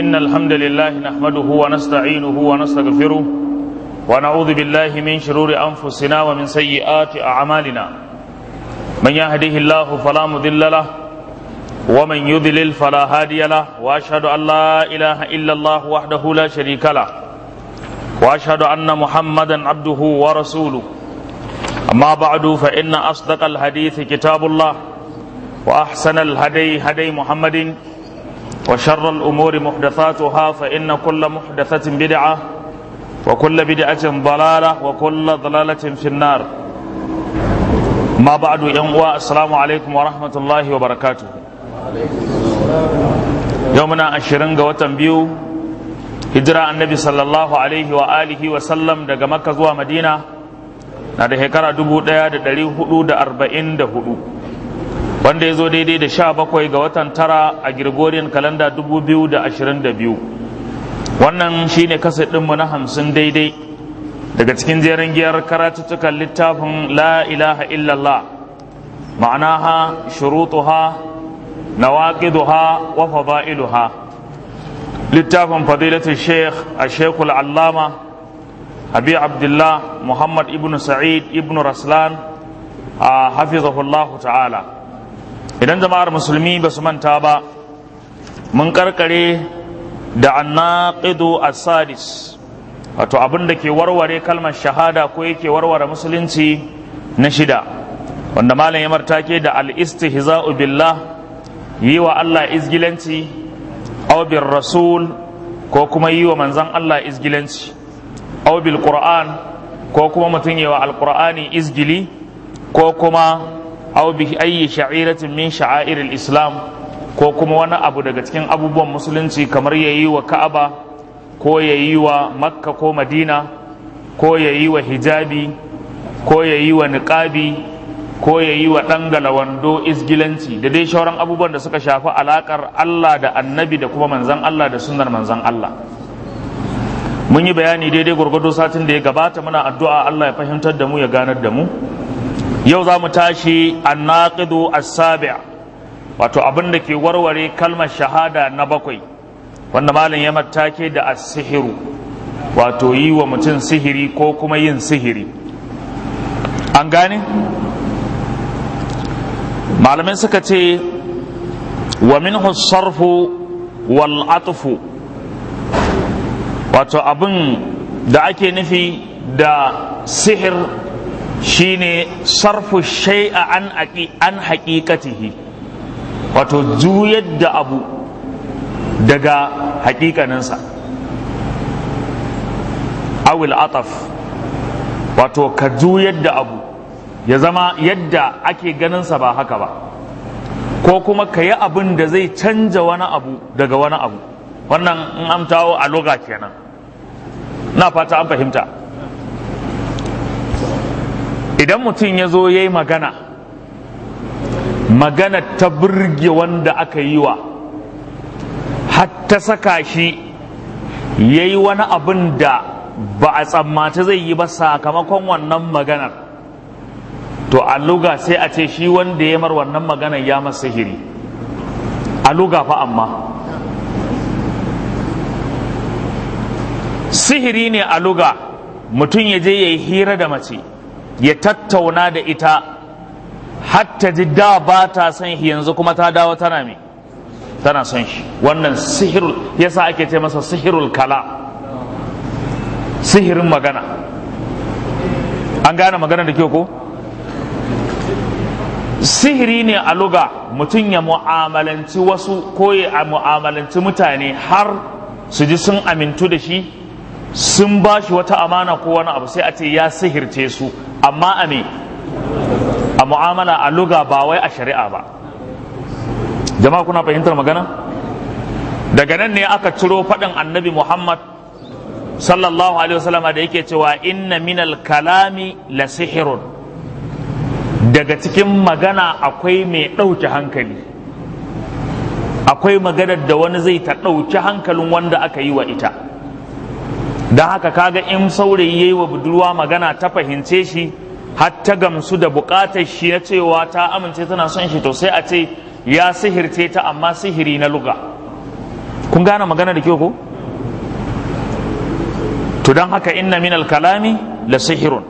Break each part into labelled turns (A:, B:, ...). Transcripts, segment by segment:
A: إن الحمد لله نحمده ونستعينه ونستغفره ونعوذ بالله من شرور أنفسنا ومن سيئات أعمالنا من يهده الله فلا مضل له ومن يضلل فلا هادي له وأشهد أن لا إله إلا الله وحده لا شريك له وأشهد أن محمدا عبده ورسوله أما بعد فإن أصدق الحديث كتاب الله وأحسن الهدي هدي محمد وشر الأمور محدثاتها فإن كل محدثة بدعة وكل بدعة ضلالة وكل ضلالة في النار ما بعد ينقوى السلام عليكم ورحمة الله وبركاته يومنا أشرنغ وتنبيو هجرة النبي صلى الله عليه وآله وسلم دقى مكة زوى مدينة na da shekara dubu ɗaya da ɗari hudu da arba'in da hudu wanda ya zo daidai da sha bakwai ga watan tara a Gregorian kalanda dubu biyu da ashirin da biyu wannan shine kasa ɗinmu na hamsin daidai daga cikin jerin giyar karatuttukan littafin la ilaha illallah ma'anaha shurutuha nawaqiduha wa fada'iluha littafin fadilatul sheikh a shekul allama abi abdullah muhammad ibn sa'id ibn raslan a hafizahullahu ta'ala idan jama'ar musulmi ba su manta ba mun karkare da annaqidu as-sadis wato abin da ke warware kalmar shahada ko yake warware musulunci na shida wanda malam ya martake da al-istihza'u billah yi wa Allah izgilanci aw bir rasul ko kuma yi wa manzon Allah izgilanci aw bil qur'an ko kuma mutum yi wa alqur'ani izgili ko kuma aw bi ayyi sha'iratin min sha'airil islam ko kuma wani abu daga cikin abubuwan musulunci kamar yayi wa ka'aba ko yayi wa makka ko madina ko yayi wa hijabi ko yayi wa niqabi ko yayi wa dangala wando isgilanci da dai shauran abubuwan da suka shafi alakar Allah da annabi da kuma manzon Allah da sunnar manzon Allah mun yi bayani daidai gwargwado satin da ya gabata muna addu'a Allah ya fahimtar da mu ya ganar da mu yau za mu tashi annaqidu as-sabi' wato abin da ke warware kalmar shahada na bakwai wanda malam ya matake da as-sihiru wato yi wa mutum sihiri ko kuma yin sihiri an gane malamai suka ce wa minhu sarfu wal atfu wato abin da ake nufi da sihir shine sarfu shay'a an an haqiqatihi wato juyar da abu daga haƙiƙaninsa awil ataf wato ka juyar da abu ya zama yadda ake ganinsa ba haka ba ko kuma ka yi abin da zai canja wani abu daga wani abu wannan in amtawo a loga kenan na fata an fahimta idan mutum ya zo ya yi magana magana ta burge wanda aka yi wa hatta saka shi ya yi wani abin da ba a tsammata zai yi ba sakamakon wannan maganar to a luga sai a ce shi wanda ya mar wannan maganar ya masa sihiri a luga fa amma sihiri ne a luga mutum ya je ya yi hira da mace ya tattauna da ita hatta ji da ba ta son shi yanzu kuma ta dawo tana me tana son shi wannan sihirul yasa ake ce masa sihirul kala sihirin magana an gane magana da kyau ko sihiri ne a luga mutum ya mu'amalanci wasu ko ya mu'amalanci mutane har su ji sun amintu da shi sun ba shi wata amana ko wani abu sai a ce ya sihirce su amma a me a mu'amala a luga ba wai a shari'a ba jama'a kuna fahimtar magana daga nan ne aka ciro faɗin annabi muhammad sallallahu alaihi wasallama da yake cewa inna minal kalami la sihirun daga cikin magana akwai mai ɗauke hankali akwai maganar da wani zai ta ɗauki hankalin wanda aka yi wa ita don haka kaga in saurayi ya yi wa budurwa magana ta fahimce shi har ta gamsu da bukatar shi na cewa ta amince tana son shi to sai a ce ya sihirce ta amma sihiri na luga kun gane magana da kyau ko to don haka inna min kalami la sihirun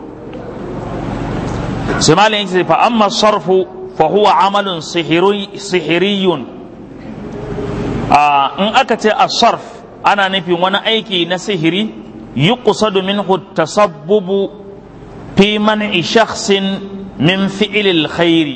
A: sai malam yake fa amma sarfu fa huwa amalun sihiriyun in aka ce as-sarf ana nufin wani aiki na sihiri yuqsadu minhu tasabbubu fi man'i shakhsin min fi'lil khairi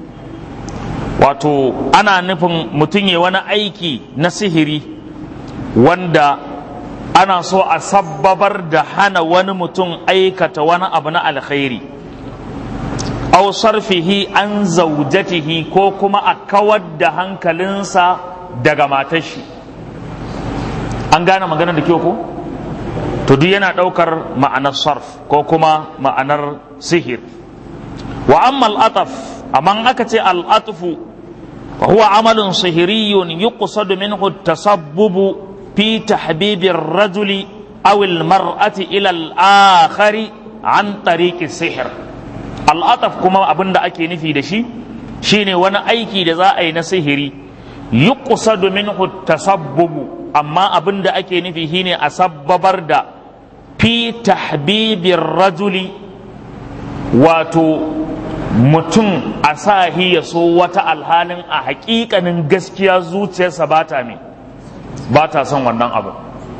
A: wato ana nufin mutum ya wani aiki na sihiri wanda ana so a sabbabar da hana wani mutum aikata wani abu na alkhairi aw sarfihi an zaujatihi ko kuma a kawar da hankalinsa daga matar shi an gane magana da kyau ko to duk yana ɗaukar ma'anar sarf ko kuma ma'anar sihir wa amma al'ataf amma aka ce al'atufu fa huwa amalun sihiriyun yuqsadu minhu tasabbubu fi tahbibir rajuli aw al-mar'ati ila al-akhari an tariqi sihir al'ataf kuma abin da ake nufi da shi shine wani aiki da za a yi na sihiri yuqsadu minhu tasabbubu amma abin da ake nufi shine a sabbabar da fi tahbibir rajuli wato mutum a sahi ya so wata alhalin a hakikanin gaskiya zuciyarsa ba ta me ba ta son wannan abu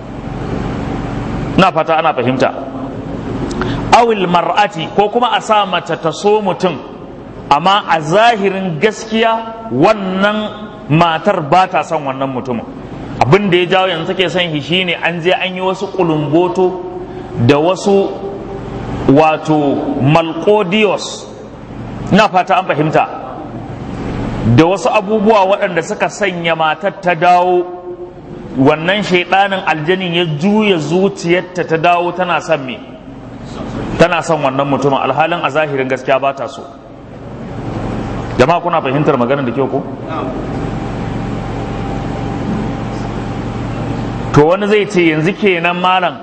A: na fata ana fahimta awil mar'ati ko kuma a sa mace ta so mutum amma a zahirin gaskiya wannan matar ba ta son wannan mutumin abin da ya jawo yanzu take son shi shine an je an yi wasu kulumboto da wasu wato malkodiyos na fata an fahimta da wasu abubuwa waɗanda suka sanya matar ta dawo wannan shaidanin aljanin ya juya zuciyarta ta dawo tana son me tana son wannan mutumin alhalin a zahirin gaskiya ba ta so jama'a kuna fahimtar maganar da kyau ko to wani zai ce yanzu kenan malam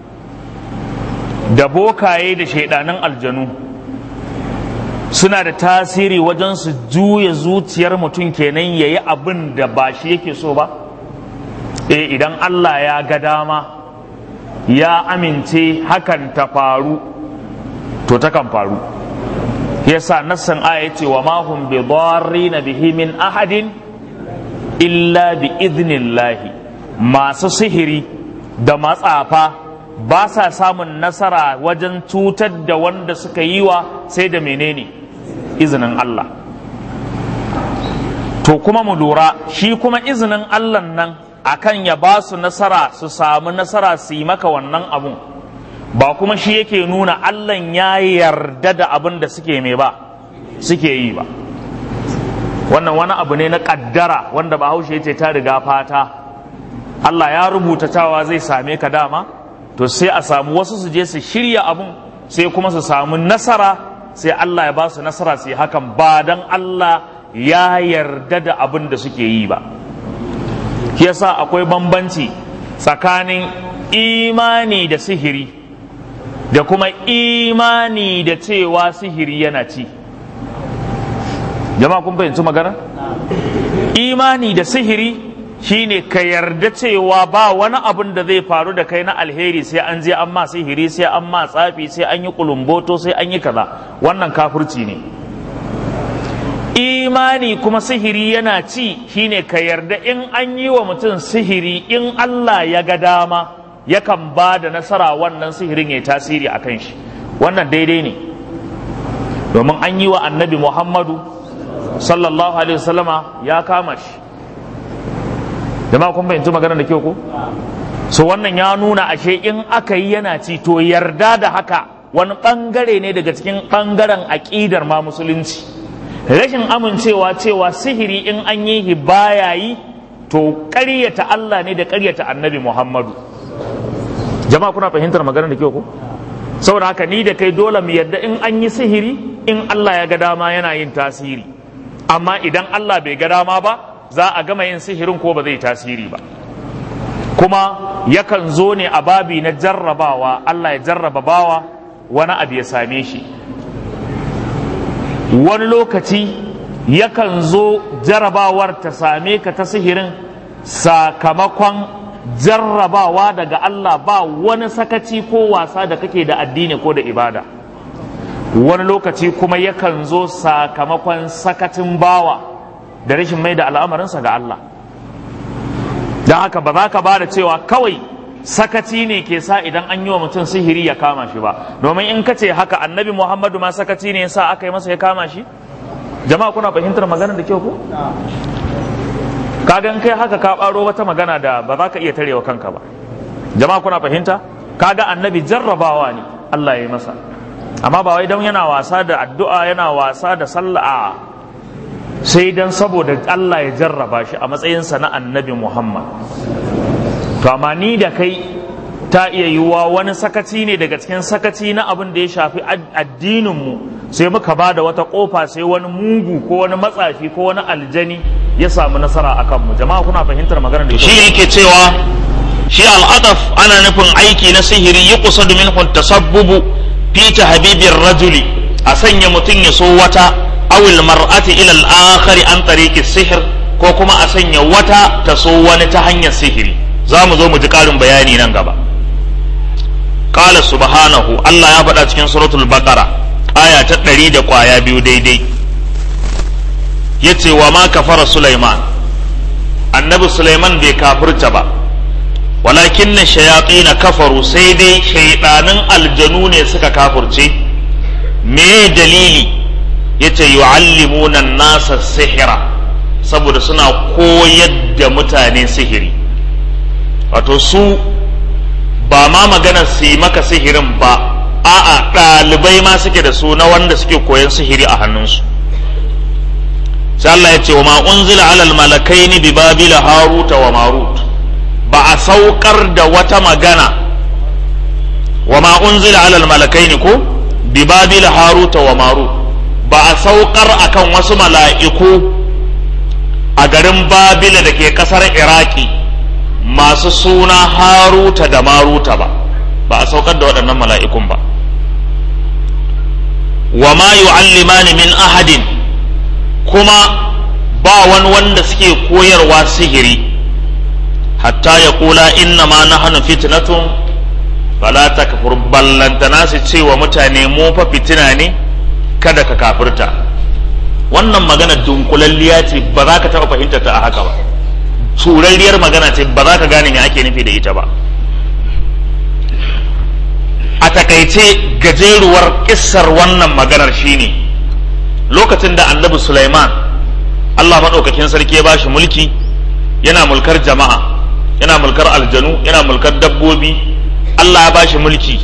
A: da bokaye da shaidanin aljanu suna da tasiri wajen su juya zuciyar mutum kenan ya yi abin da ba shi yake so ba eh idan Allah ya ga dama ya amince hakan ta faru to takan faru yasa nassan aya ce wa ma hum bi na bihi min ahadin illa bi idnillahi masu sihiri da matsafa ba sa samun nasara wajen cutar da wanda suka yi wa sai da menene izinin Allah to kuma mu lura shi kuma izinin Allah nan akan ya ba su nasara su samu nasara su yi maka wannan abun ba kuma shi yake nuna Allah ya yarda da abin da suke mai ba suke yi ba wannan wani abu ne na kaddara wanda bahaushe ya ce ta riga fata Allah ya rubuta cewa zai same ka dama to sai a samu wasu su je su shirya abun sai kuma su samu nasara sai Allah ya ba su nasara su yi hakan ba dan Allah ya yarda da abin da suke yi ba yasa akwai bambanci tsakanin imani da sihiri da kuma imani da cewa sihiri yana ci jama'a kun fahimci magana imani da sihiri shine ka yarda cewa ba wani abin da zai faru da kai na alheri sai an je an ma sihiri sai an ma tsafi sai an yi kulumboto sai an yi kaza wannan kafirci ne imani kuma sihiri yana ci shine ka yarda in an yi wa mutum sihiri in Allah ya ga dama yakan ba da nasara wannan sihirin ya tasiri a kan shi wannan daidai ne domin an yi wa annabi muhammadu sallallahu alaihi wasallama ya kama shi jama'a kun fahimci magana da kyau ko so wannan ya nuna ashe in aka yi yana ci to yarda da haka wani bangare ne daga cikin bangaren aƙidar ma musulunci rashin amincewa cewa sihiri in an yi shi baya yi to ƙaryata Allah ne da ƙaryata annabi Muhammadu jama'a kuna fahimtar magana da kyau ko saboda haka ni da kai dole mu yarda in an yi sihiri in Allah ya ga dama yana yin tasiri amma idan Allah bai ga dama ba za a gama yin sihirin ko ba zai tasiri ba kuma yakan zo ne a babi na jarrabawa Allah ya jarraba bawa wani abu ya same shi wani lokaci yakan zo jarrabawar ta same ka ta sihirin sakamakon jarrabawa daga Allah ba wani sakaci ko wasa da kake da addini ko da ibada wani lokaci kuma yakan zo sakamakon sakacin bawa da rashin mai da al'amarinsa ga Allah don haka ba za ka ba da cewa kawai sakaci ne ke sa idan an yi wa mutum sihiri ya kama shi ba domin in ka ce haka annabi muhammadu ma sakaci ne sa aka yi masa ya kama shi jama'a kuna fahimtar maganar da kyau ko kagan kai haka ka ɓaro wata magana da ba za ka iya tarewa kanka ba jama'a kuna fahimta kaga annabi jarrabawa ne Allah ya yi masa amma ba wai don yana wasa da addu'a yana wasa da sallah sai dan saboda Allah ya jarraba shi a matsayinsa na annabi Muhammad to amma ni da kai ta iya yiwuwa wani sakaci ne daga cikin sakaci na abin da ya shafi addininmu sai muka ba da wata kofa sai wani mugu ko wani matsafi ko wani aljani ya samu nasara a kanmu jama'a kuna fahimtar maganar da
B: shi yake cewa shi al'adaf ana nufin aiki na sihiri yi kusa domin tasabbubu fi habibin rajuli a sanya mutum ya so wata awil mar'ati ila al-akhari an tariqi sihir ko kuma a sanya wata ta so wani ta hanyar sihiri za mu zo mu ji ƙarin bayani nan gaba qala subhanahu Allah ya faɗa cikin suratul baqara aya ta ɗari da ƙwaya biyu daidai yace wa ma kafara sulaiman annabi sulaiman bai kafirta ba walakin na shayaƙi na kafaru sai dai shaiɗanin aljanu ne suka kafurce me dalili yace yu'allimuna nasa sihira saboda suna koyar da mutane sihiri wato su ba ma maganar su yi maka sihirin ba a'a ɗalibai ma suke da su na wanda suke koyan sihiri a hannunsu sai Allah ya ce wa ma unzila alal malakaini bi babila haruta wa marut ba a saukar da wata magana wa ma unzila alal malakaini ko bi babila haruta wa marut ba a saukar akan wasu mala'iku a garin babila da ke kasar iraki masu suna haruta da maruta ba ba a saukar da waɗannan mala'ikun ba wa ma yu'allimani min ahadin kuma ba wani wanda suke koyarwa sihiri hatta ya kula inna ma nahnu fitnatun fala takfur ballantana su ce wa mutane mu fa fitina ne kada ka kafirta wannan magana dunkulalliya ce ba za ka taɓa fahimtar ta a haka ba turarriyar magana ce ba za ka gane me ake nufi da ita ba a takaice gajeruwar kissar wannan maganar shine lokacin da annabi Sulaiman Allah maɗaukakin sarki ya bashi mulki yana mulkar jama'a yana mulkar aljanu yana mulkar dabbobi Allah ya bashi mulki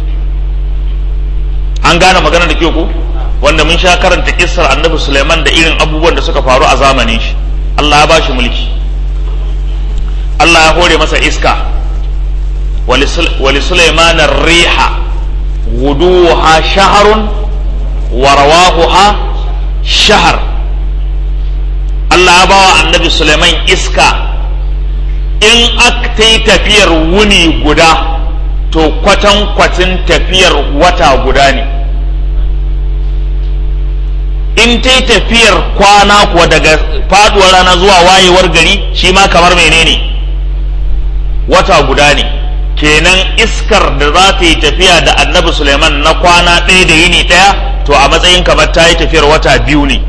B: an gane maganar da ke ku wanda mun sha karanta kissar annabi Sulaiman da irin abubuwan da suka faru a zamanin shi Allah ya bashi mulki Allah ya hore masa iska wali Sulaiman riha guduha shaharun wa rawahuha shahar Allah ya bawa annabi Sulaiman iska in aka yi tafiyar wuni guda to kwatan kwatin tafiyar wata guda ne in ta yi tafiyar kwana kuwa daga faduwar rana zuwa wayewar gari shi ma kamar menene wata guda ne kenan iskar da za ta yi tafiya da annabi suleiman na kwana ɗaya da yini ɗaya to a matsayin kamar ta yi tafiyar wata biyu ne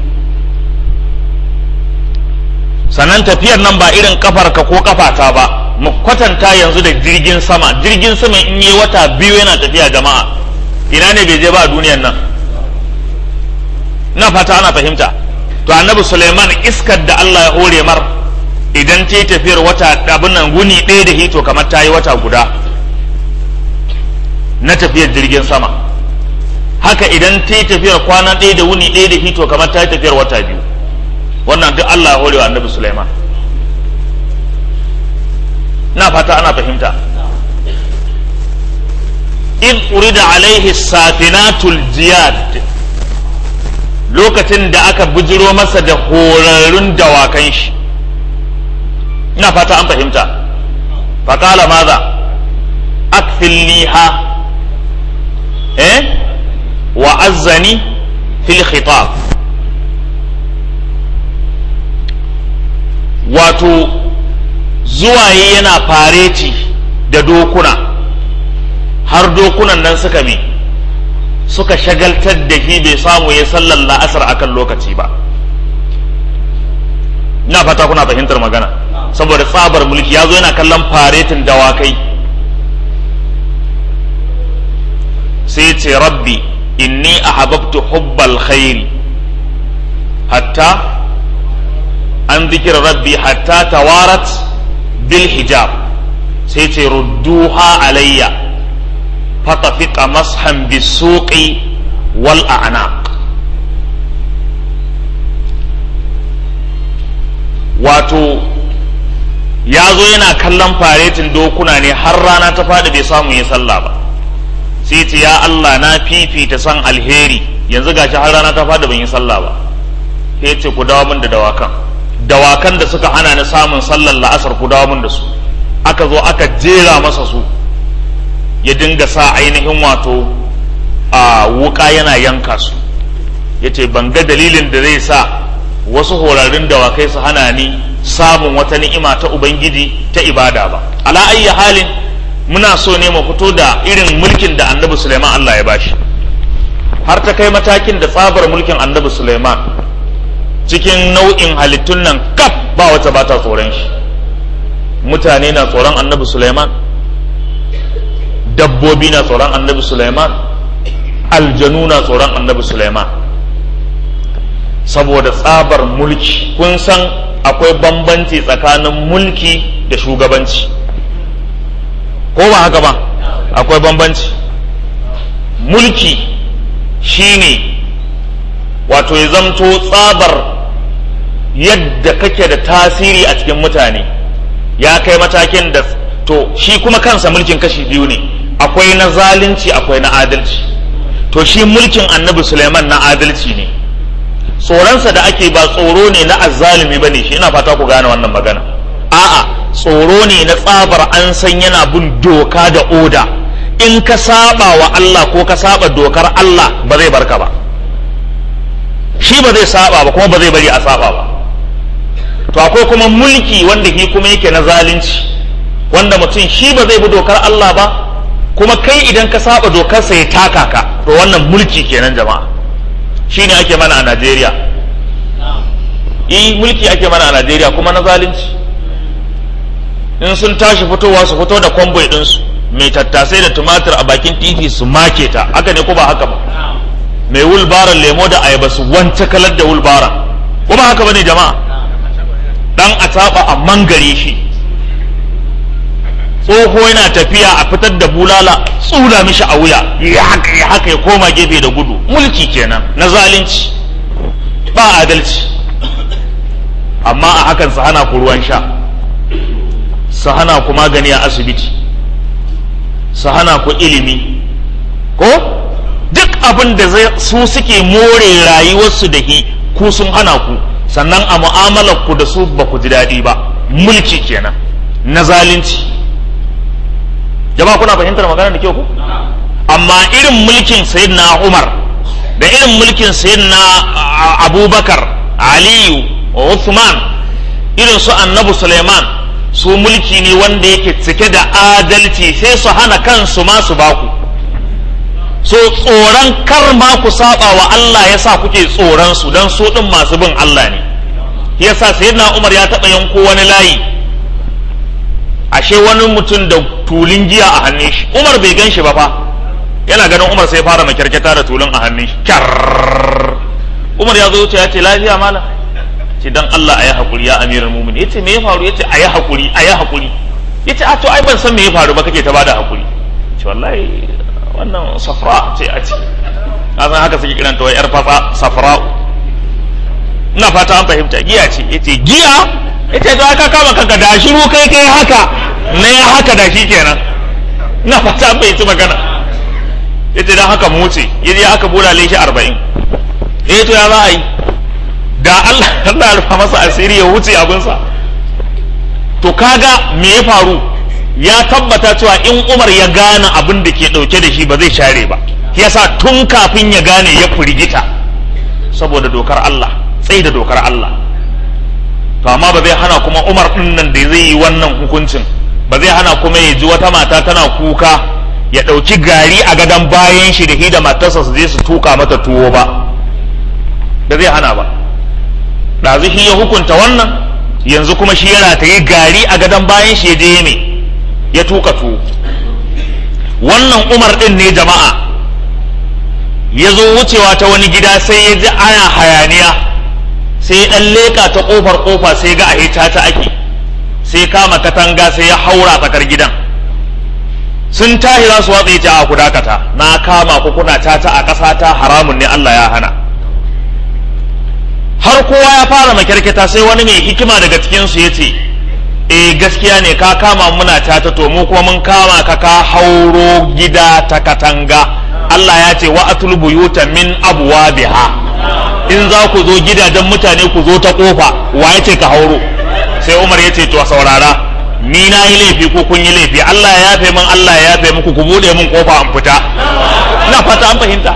B: sannan tafiyar nan ba irin kafarka ko kafata ba mu kwatanta yanzu da jirgin sama jirgin sama in yi wata biyu yana tafiya jama'a ina ne bai je ba a duniyan nan na fata ana fahimta to annabi suleiman iskar da allah ya hore mar idan ta yi tafiyar wata abin nan guni ɗaya da hito kamar ta yi wata guda na tafiyar jirgin sama haka idan ta yi tafiyar kwana ɗaya da wuni ɗaya da hito kamar ta yi tafiyar wata biyu wannan duk allah ya hore wa annabi suleiman na fata ana fahimta in urida alaihi safinatul jiyad lokacin da aka bujiro masa da horarrun dawakan shi ina fata an fahimta faƙala maza akfilniha eh wa azzani fil khitab wato zuwa yana fareti da dokuna har dokunan nan suka me suka shagaltar da shi bai samu ya sallar la'asar akan lokaci ba ina fata kuna fahimtar magana saboda tsabar mulki ya zo yana kallon faretin dawakai sai ce rabbi inni ahabbtu hubbal khairi hatta an zikir rabbi hatta tawarat bil hijab sai ce rudduha alayya fatafiqa mashan bisuqi wal a'naq wato ya zo yana kallon faretin dokuna ne har rana ta faɗi bai samu ya sallah ba sai ce ya Allah na fifita san alheri yanzu gashi har rana ta faɗi ban yi sallah ba sai ce ku dawo min da dawakan dawakan da suka hana ni samun sallar la'asar ku dawo min da su aka zo aka jera masa su ya dinga sa ainihin wato a wuka yana yanka su ya ce ban ga dalilin da zai sa wasu horarin dawakai su hana ni samun wata ni'ima ta ubangiji ta ibada ba ala ayyi halin muna so ne mu fito da irin mulkin da annabi suleiman allah ya bashi har ta kai matakin da tsabar mulkin annabi suleiman cikin nau'in halittun nan kaf ba wata ba ta tsoron shi mutane na tsoron annabi suleiman dabbobi na tsoron annabi suleiman aljanu na tsoron annabi suleiman saboda tsabar mulki kun san akwai bambanci tsakanin mulki da shugabanci ko ba haka ba akwai bambanci mulki shine wato ya zamto tsabar yadda kake da tasiri a cikin mutane ya kai matakin da to shi kuma kansa mulkin kashi biyu ne akwai na zalunci akwai na adalci to shi mulkin annabi suleiman na adalci ne tsoronsa da ake ba tsoro ne na azzalumi ba ne shi ina fata ku gane wannan magana a'a tsoro ne na tsabar an san yana bin doka da oda in ka saba wa Allah ko ka saba dokar Allah ba zai barka ba shi ba zai saba ba kuma ba zai bari a saba ba to akwai kuma mulki wanda shi kuma yake na zalunci wanda mutum shi ba zai bi dokar Allah ba kuma kai idan ka saba dokarsa ya taka ka to wannan mulki kenan jama'a shine ake mana a Najeriya eh mulki ake mana a Najeriya kuma na zalunci in sun tashi fitowa su fito da kwamboi ɗinsu mai tattasai da tumatir a bakin titi su make ta haka ne ko ba haka ba mai wulbaran lemo da ayaba su wance kalar da wulbaran ko ba haka bane jama'a dan a taba a mangare shi tsoho yana tafiya a fitar da bulala tsula mishi a wuya ya haka ya haka ya koma gefe da gudu mulki kenan na zalunci ba adalci amma a hakan su hana ku ruwan sha su hana ku magani a asibiti su hana ku ilimi ko duk abin da su suke more rayuwarsu da hi ku sun hana ku sannan a mu'amalar ku da su ba ku ji daɗi ba mulki kenan na zalunci jama'a kuna fahimtar magana da kyau ku amma irin mulkin sayyidina Umar da irin mulkin sayyidina Abubakar Aliyu Uthman irin su Annabi Suleiman su mulki ne wanda yake cike da adalci sai su hana kansu ma su baku so tsoron kar ma ku saba wa Allah yasa kuke tsoron su dan su din masu bin Allah ne yasa sayyidina Umar ya taba yanko wani layi ashe wani mutum da tulun giya a hannun shi Umar bai gan shi ba fa yana ganin Umar sai fara makirkita da tulun a hannun shi kyar Umar ya zo wuce ya ce lafiya mala ce dan Allah ayi hakuri ya amiral mu'minin yace me ya faru yace ayi hakuri ayi hakuri yace a to ai ban san me ya faru ba kake ta bada hakuri ce wallahi wannan safra ce a ce a san haka suke kiranta wai yar fatsa safra ina fata an fahimta giya ce yace giya yace to aka kama kanka da shiru kai kai haka na ya haka da shi kenan ina fata an fahimci magana yace dan haka mu wuce yaje aka bulale shi 40 eh to ya za a yi da Allah Allah ya rufa masa asiri ya wuce abinsa to kaga me ya faru ya tabbata cewa in Umar ya gane abin da ke dauke da shi ba zai share ba yasa tun kafin ya gane ya firgita saboda dokar Allah tsaye da dokar Allah to to amma ba zai hana kuma umar din nan da zai yi wannan hukuncin ba zai hana kuma ya ji wata mata tana kuka ya ɗauki gari a gadon bayan shi da hi da matarsa su je su tuka mata tuwo ba ba zai hana ba ɗazu shi ya hukunta wannan yanzu kuma shi ya rataye gari a gadon bayan shi ya je me ya tuka tuwo wannan umar ɗin ne jama'a ya zo wucewa ta wani gida sai ya ji ana hayaniya sai ya ɗan leƙa ta ƙofar ƙofa sai ga a ta ta ake sai kama katanga sai ya haura tsakar gidan sun tahi za su watsa ya a ku dakata na kama ku kuna tata a ƙasa ta haramun ne Allah ya hana har kowa ya fara makyarketa sai wani mai hikima daga cikinsu ya ce eh gaskiya ne ka kama muna tata to mu kuma mun kama ka ka hauro gida ta katanga Allah ya ce wa atul buyuta min abwabiha in za ku zo gidajen mutane ku zo ta kofa wa ya ce ka hauro sai Umar ya ce to saurara ni na yi laifi ko kun yi laifi Allah ya yafe min Allah ya yafe muku ku bude min kofa an fita ina fata an fahimta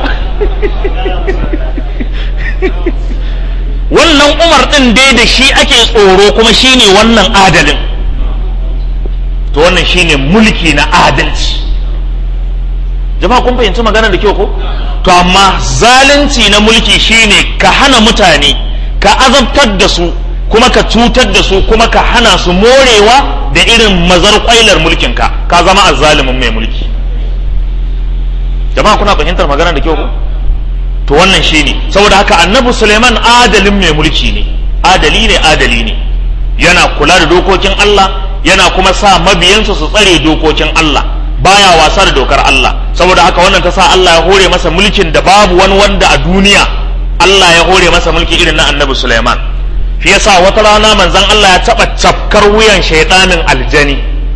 B: wannan Umar din dai da shi ake tsoro kuma shine wannan adalin to wannan shine mulki na adalci jama'a kun fahimci magana da kyau ko to amma zalunci na mulki shine ka hana mutane ka azabtar da su kuma ka cutar da su kuma ka hana su morewa da irin mazar kwailar mulkin ka ka zama azzalimin mai mulki jama'a kuna fahimtar magana da kyau ko to wannan shine saboda haka annabi Suleiman adalin mai mulki ne adali ne adali ne yana kula da dokokin Allah yana kuma sa mabiyansa su tsare dokokin Allah baya wasa da dokar Allah saboda haka wannan ta sa Allah ya hore masa mulkin da babu wani wanda a duniya Allah ya hore masa mulki irin na annabi Sulaiman shi yasa wata rana manzon Allah ya taba cafkar wuyan shaidanin aljani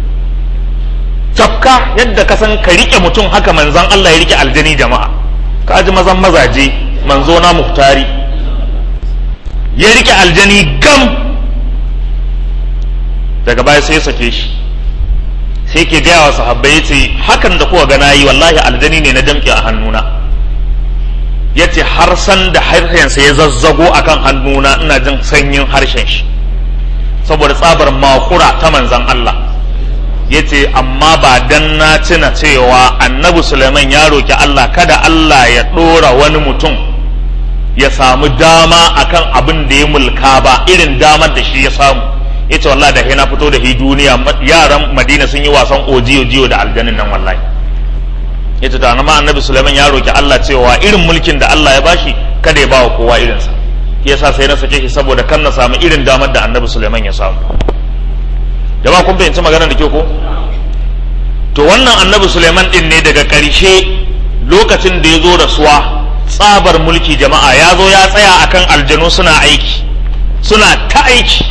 B: cafka yadda ka san ka rike mutum haka manzon Allah ya rike aljani jama'a ka ji mazan mazaje manzo na muhtari ya rike aljani gam daga baya sai ya sake shi sai ke gaya wa sahabbai ya ce hakan da kuka gana yi wallahi aljani ne na damƙe a hannuna ya ce har san da harshensa ya zazzago a kan hannuna ina jin sanyin harshen shi saboda tsabar makura ta manzan Allah ya ce amma ba dan na tuna cewa annabi Suleiman ya roki Allah kada Allah ya ɗora wani mutum ya samu dama akan abin da ya mulka ba irin damar da shi ya samu ya ce wallahi da na fito da hi duniya yaran madina sun yi wasan ojiyo jiyo da aljanin nan wallahi ya ce tana ma annabi suleiman ya roki allah cewa irin mulkin da allah ya bashi kada ya bawa kowa irinsa yasa sai na sake shi saboda kan na samu irin damar da annabi suleiman ya samu jama'a kun fahimci magana da ke ko to wannan annabi suleiman din ne daga ƙarshe lokacin da ya zo da suwa tsabar mulki jama'a ya zo ya tsaya akan aljanu suna aiki suna ta aiki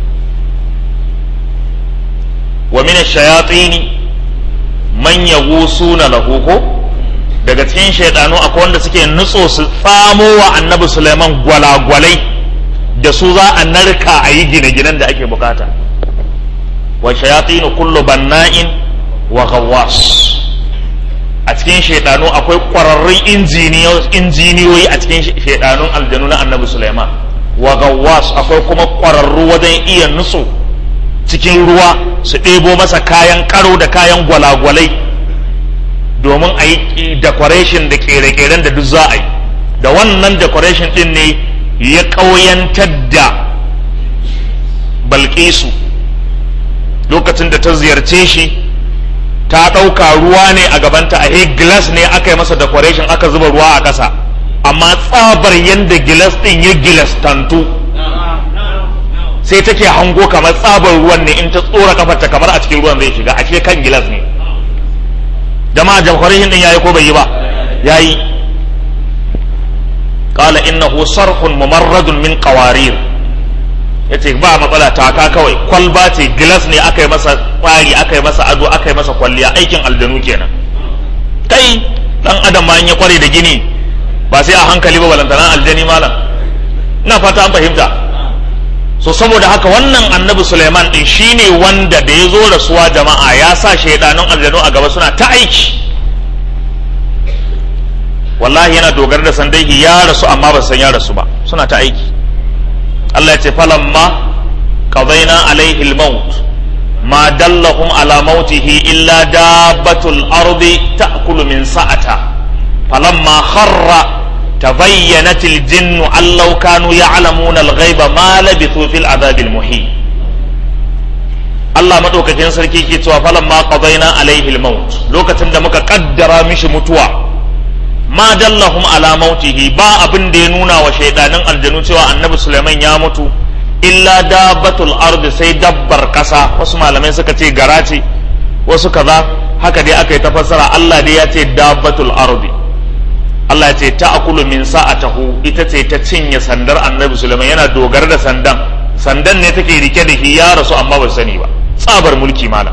B: wa min ash-shayatin man yaghusuna lahu ko daga cikin shaydanu akwai wanda suke nutso su tsamo wa annabi Sulaiman gwalagwalai da su za a narka a yi gine-ginen da ake bukata wa shayatin kullu banna'in wa ghawwas a cikin shaydanu akwai kwararrun injiniyoyi a cikin shaydanun aljanu na annabi Sulaiman wa ghawwas akwai kuma kwararru wajen iya nutso cikin ruwa su ɗebo masa kayan karo da kayan gwalagwalai domin a yi decoration da ƙere-ƙeren da duk za a yi da wannan decoration ɗin ne ya ƙauyantar da balƙisu lokacin da ta ziyarce shi ta ɗauka ruwa ne a gabanta a glass ne aka yi masa decoration aka zuba ruwa a ƙasa amma tsabar yadda gilas ɗin ya gilas tantu sai take hango kamar tsabar ruwan ne in ta tsora kafarta kamar a cikin ruwan zai shiga ashe kan gilas ne jama'a jamhuriyin din yayi ko bai yi ba yayi qala innahu sarhun mumarradun min qawarir yace ba matsala taka kawai kwalba ce gilas ne aka yi masa kwari aka yi masa ado aka yi masa kwalliya aikin aljanu kenan kai dan adam ma in ya kware da gini ba sai a hankali ba balantana aljani malam ina fata an fahimta so saboda haka wannan annabi Suleiman din shine wanda da ya zo rasuwa jama'a ya sa shaidanun aljanu a gaba suna ta aiki wallahi yana dogara da sandaihi ya rasu amma ba san ya rasu ba suna ta aiki Allah ya ce falamma qadaina alaihi al-maut ma dallahum ala mautihi illa dabbatul ardi ta'kulu min sa'ata falamma kharra tabayyanat al-jinnu an law kanu ya'lamuna al-ghaiba ma labithu fil adhab al-muhin Allah madaukakin sarki ke cewa falamma qadaina alaihi al-maut lokacin da muka kaddara mishi mutuwa ma dallahum ala mautihi ba abin da ya nuna wa shaidanin aljanu cewa annabi Sulaiman ya mutu illa dabbatul ardi sai dabbar kasa wasu malamai suka ce gara ce wasu kaza haka dai aka yi ta fassara Allah dai ya ce dabbatul ardi Allah ya ce ta'kulu min sa'atahu ita ce ta cinye sandar annabi Sulaiman yana dogara da sandan sandan ne take rike da shi ya rasu amma ba sani ba tsabar mulki malam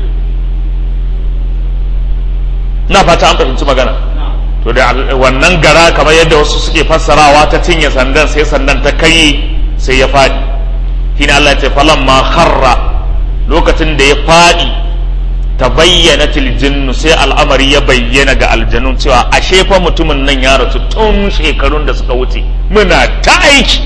B: na fata an fahimci magana to da wannan gara kamar yadda wasu suke fassarawa ta cinye sandan sai sandan ta kai sai ya faɗi shine Allah ya ce falan ma kharra lokacin da ya faɗi ta bayyana jinnu sai al'amari ya bayyana ga aljanun cewa ashe fa mutumin nan ya rasu tun shekarun da suka wuce muna ta aiki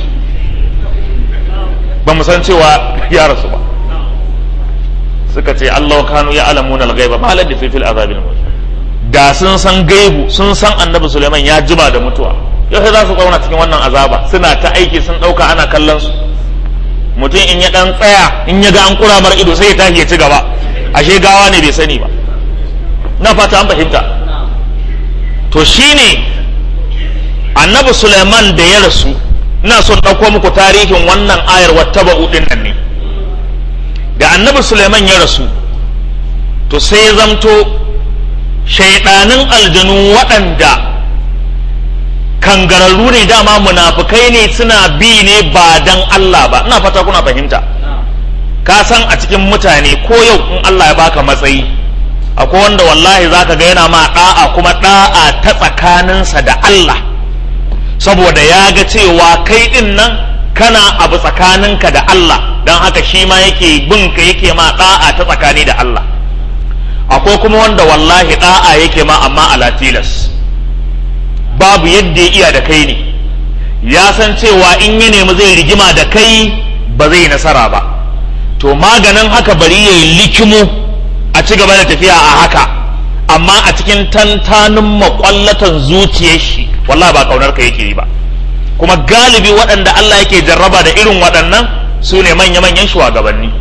B: ba mu san cewa ya rasu ba suka ce Allah kanu ya alamuna al-ghaiba ma labithu fil azabil muhin da sun san gaibu sun san annabi Suleiman ya jima da mutuwa yau za su zauna cikin wannan azaba suna ta aiki sun ɗauka ana kallon su mutum in ya ɗan tsaya in ya ga an kura mar ido sai ya tashi ya ci gaba ashe gawa ne bai sani ba na fata an fahimta to shine annabi Suleiman da ya rasu ina son ɗauko muku tarihin wannan ayar wattaba'u ɗin nan ne da annabi Suleiman ya rasu to sai ya zamto shaidanin aljanu waɗanda kangararru ne dama munafukai ne suna bi ne ba dan Allah ba ina fata kuna fahimta ka san a cikin mutane ko yau in Allah ya baka matsayi akwai wanda wallahi zaka ga yana ma da'a kuma da'a ta tsakaninsa da Allah saboda ya ga cewa kai din nan kana abu tsakaninka da Allah don haka shi ma yake bin ka yake ma da'a ta tsakani da Allah akwai kuma wanda wallahi da'a yake ma amma ala tilas babu yadda ya iya da kai ne ya san cewa in ya nemi zai rigima da kai ba zai nasara ba to maganin haka bari ya yi likimo a ci gaba da tafiya a haka amma a cikin tantanin makwallatan zuciyar shi wallahi ba kaunar ka yake yi ba kuma galibi waɗanda Allah yake jarraba da irin waɗannan su ne manya-manyan shugabanni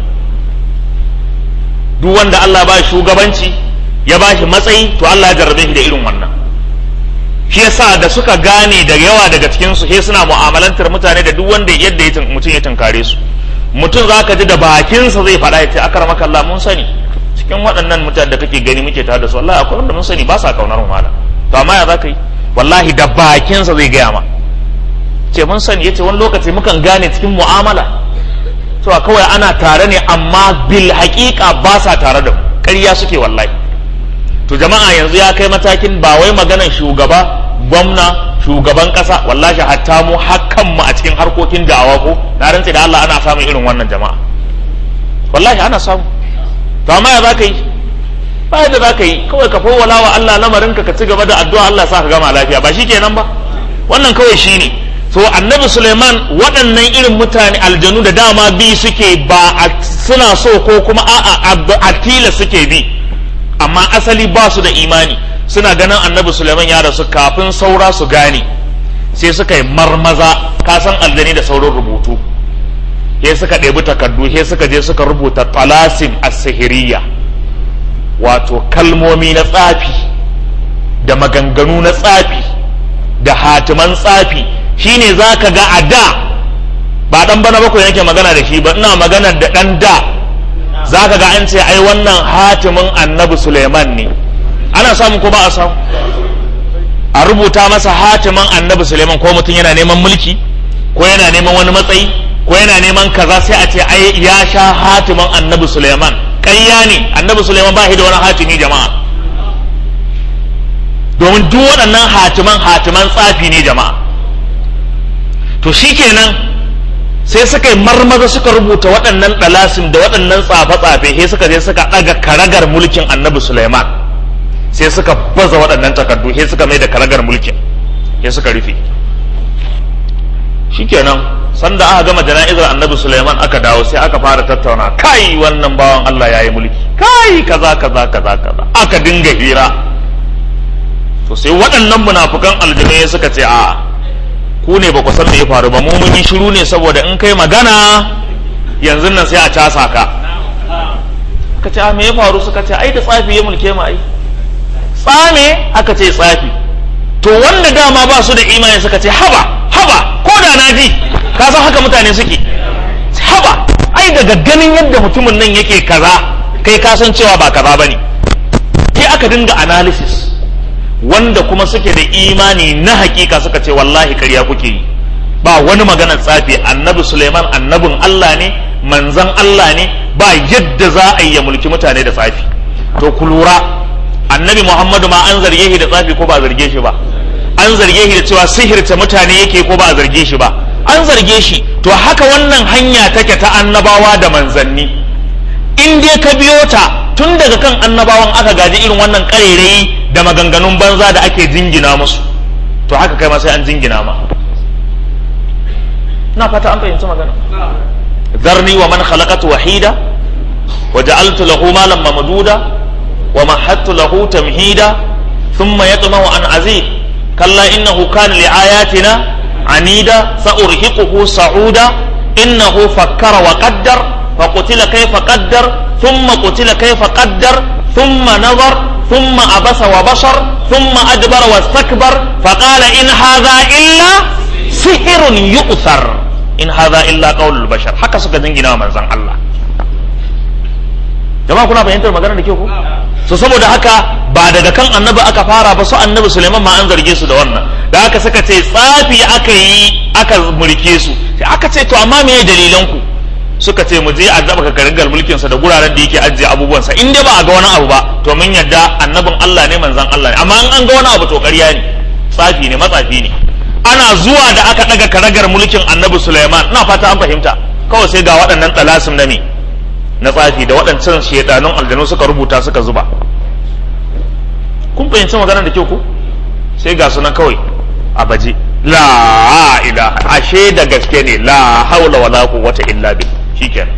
B: duk wanda Allah ba shugabanci ya ba shi matsayi to Allah ya jarrabe shi da irin wannan shi yasa da suka gane da yawa daga cikin su sai suna mu'amalantar mutane da duk wanda yadda ya mutum ya tunkare su mutum zaka ji da bakinsa zai faɗa ya ce akramaka Allah mun sani cikin waɗannan mutane da kake gani muke tare da su wallahi akwai wanda mun sani ba sa kaunar mu malam to amma ya zaka yi wallahi da bakinsa zai gaya ma ce mun sani yace wani lokaci mukan gane cikin mu'amala cewa kawai ana tare ne amma bil haƙiƙa ba sa tare da mu ƙarya suke wallahi to jama'a yanzu ya kai matakin ba wai maganan shugaba gwamna shugaban ƙasa wallahi hatta mu hakan mu a cikin harkokin da'awa ko na rantse da Allah ana samun irin wannan jama'a wallahi ana samu to amma ya zaka yi ba yadda zaka yi kawai ka fawwala wa Allah lamarin ka ka ci gaba da addu'a Allah sa ka gama lafiya ba shikenan ba wannan kawai shine to annabi suleiman waɗannan irin mutane aljanu da dama bi suke ba a suna so ko kuma a'a a tila suke bi amma asali ba su da imani suna ganin annabi suleiman ya rasu kafin saura su gane sai suka yi marmaza kasan aljani da saurin rubutu sai suka ɗebi takardu sai suka je suka rubuta talasim as-sihiriya wato kalmomi na tsafi da maganganu na tsafi da hatiman tsafi shine za ka ga a da ba dan bana bakwai yake magana da shi ba ina magana da dan da za ka ga an ce ai wannan hatimin annabi suleiman ne ana samu ko ba a samu a rubuta masa hatimin annabi suleiman ko mutum yana neman mulki ko yana neman wani matsayi ko yana neman kaza sai a ce ai ya sha hatimin annabi suleiman ƙarya ne annabi suleiman ba shi da wani hatimi jama'a domin duk waɗannan hatiman hatiman tsafi ne jama'a to shikenan sai suka yi marmaza suka rubuta waɗannan ɗalasin da waɗannan tsafe-tsafe sai suka je suka ɗaga karagar mulkin annabi Sulaiman sai suka baza waɗannan takardu sai suka mai da karagar mulkin sai suka rufe shikenan sanda aka gama jana'izar annabi Suleiman aka dawo sai aka fara tattauna kai wannan bawan Allah ya yi mulki kai kaza kaza kaza kaza aka dinga hira to sai waɗannan munafukan aljanu suka ce a ku ne ba ku san me ya faru ba mu mun yi shiru ne saboda in kai magana yanzu nan sai a casa ka ka ce a me ya faru suka ce ai da tsafi ya mulke mu ai tsame aka ce tsafi to wanda dama ba su da imani suka ce haba haba ko da na ji ka san haka mutane suke haba ai daga ganin yadda mutumin nan yake kaza kai ka san cewa ba kaza bane sai aka dinga analysis wanda kuma suke da imani na hakika suka ce wallahi karya kuke yi ba wani maganar tsafi annabi suleiman annabin allah ne manzan allah ne ba yadda za a yi ya mulki mutane da tsafi to ku lura annabi muhammadu ma an zarge shi da tsafi ko ba zarge shi ba an zarge shi da cewa sihirta mutane yake ko ba a zarge shi ba an zarge shi to haka wannan hanya take ta annabawa da manzanni in dai ka biyo ta tun daga kan annabawan aka gaji irin wannan ƙarairayi da maganganun banza da ake jingina musu to haka kai ma sai an jingina ma na fata an fahimci magana zarni wa man khalaqatu wahida wa ja'altu lahu malan mamduda wa mahattu lahu tamhida thumma yatma'u an azid kalla innahu kana li ayatina anida sa'urhiquhu sa'uda innahu fakkara wa qaddar فقتل كيف قدر ثم قتل كيف قدر ثم نظر ثم عبس وبشر ثم أدبر واستكبر فقال إن هذا إلا سحر يؤثر إن هذا إلا قول البشر حكى سكا دنجنا من زن الله jama'a kuna fahimtar magana da kyau ko so saboda haka ba daga kan annabi aka fara ba su annabi Suleiman ma an zarge su da wannan da haka suka ce tsafi aka yi aka mulke su sai aka ce to amma me dalilan ku suka ce mu je a zaba ka karingar mulkin sa da guraren da yake ajiye abubuwan sa in dai ba a ga wani abu ba to mun yadda annabin Allah ne manzon Allah ne amma in an ga wani abu to ƙarya ne tsafi ne matsafi ne ana zuwa da aka daga karagar mulkin annabi Sulaiman ina fata an fahimta kawai sai ga waɗannan talasim na me na tsafi da waɗancan shedanun aljanu suka rubuta suka zuba kun fahimci maganar da kyau ko sai ga sunan kawai a baje la ilaha ashe da gaske ne la haula wala quwwata illa billah shikenan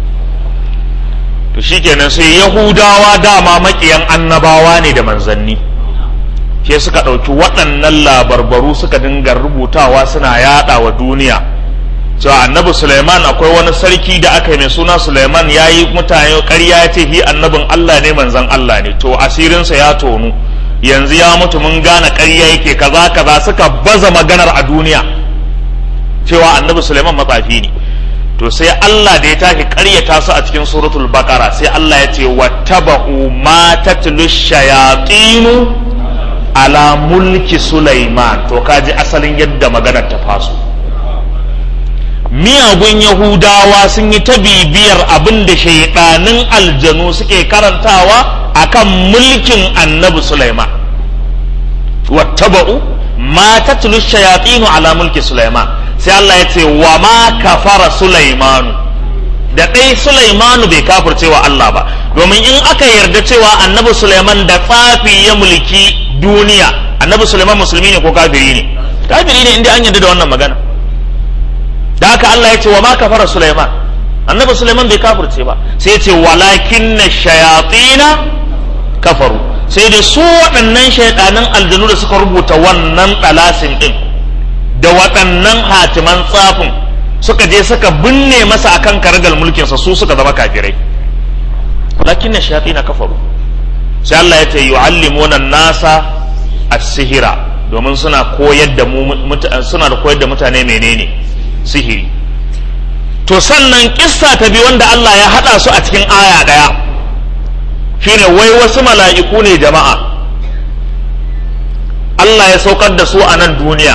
B: to shikenan sai yahudawa dama makiyan annabawa ne da manzanni ke suka ɗauki waɗannan labarbaru suka dinga rubutawa suna yaɗa wa duniya cewa annabi suleiman akwai wani sarki da aka yi mai suna suleiman ya yi mutane ƙarya ya ce hi annabin allah ne manzan allah ne to asirinsa ya tonu yanzu ya mutu mun gane ƙarya yake kaza kaza suka baza maganar a duniya cewa annabi suleiman matsafi ne to sai Allah da ya tashi ƙaryata su a cikin suratul baqara sai Allah ya ce wattaba'u ma tatlu shayatinu ala mulki sulaiman to kaji asalin yadda maganar ta faso miyagun yahudawa sun yi ta bibiyar abin da shaidanin aljanu suke karantawa akan mulkin annabi sulaiman wattaba'u ma tatlu shayatinu ala mulki sulaiman sai Allah ya ce wa ma kafara Sulaimanu da ɗai Sulaimanu bai kafirce wa Allah ba domin in aka yarda cewa annabi Sulaiman da tsafi ya mulki duniya annabi Sulaiman musulmi ne ko kafiri ne kafiri ne inda an yarda da wannan magana da haka Allah ya ce wa ma kafara Sulaiman annabi Sulaiman bai kafirce ba sai ya ce walakinna shayatina kafaru sai da su waɗannan shaidanin aljanu da suka rubuta wannan ɗalasin ɗin da waɗannan hatiman tsafin suka je suka binne masa akan karagal mulkinsa su suka zama kafirai lakin na shafi na kafaru sai Allah ya ce yu'allimuna nasa as-sihira domin suna koyar da mu suna da koyar da mutane menene sihiri to sannan kissa ta bi wanda Allah ya hada su a cikin aya daya shine wai wasu mala'iku ne jama'a Allah ya saukar da su a nan duniya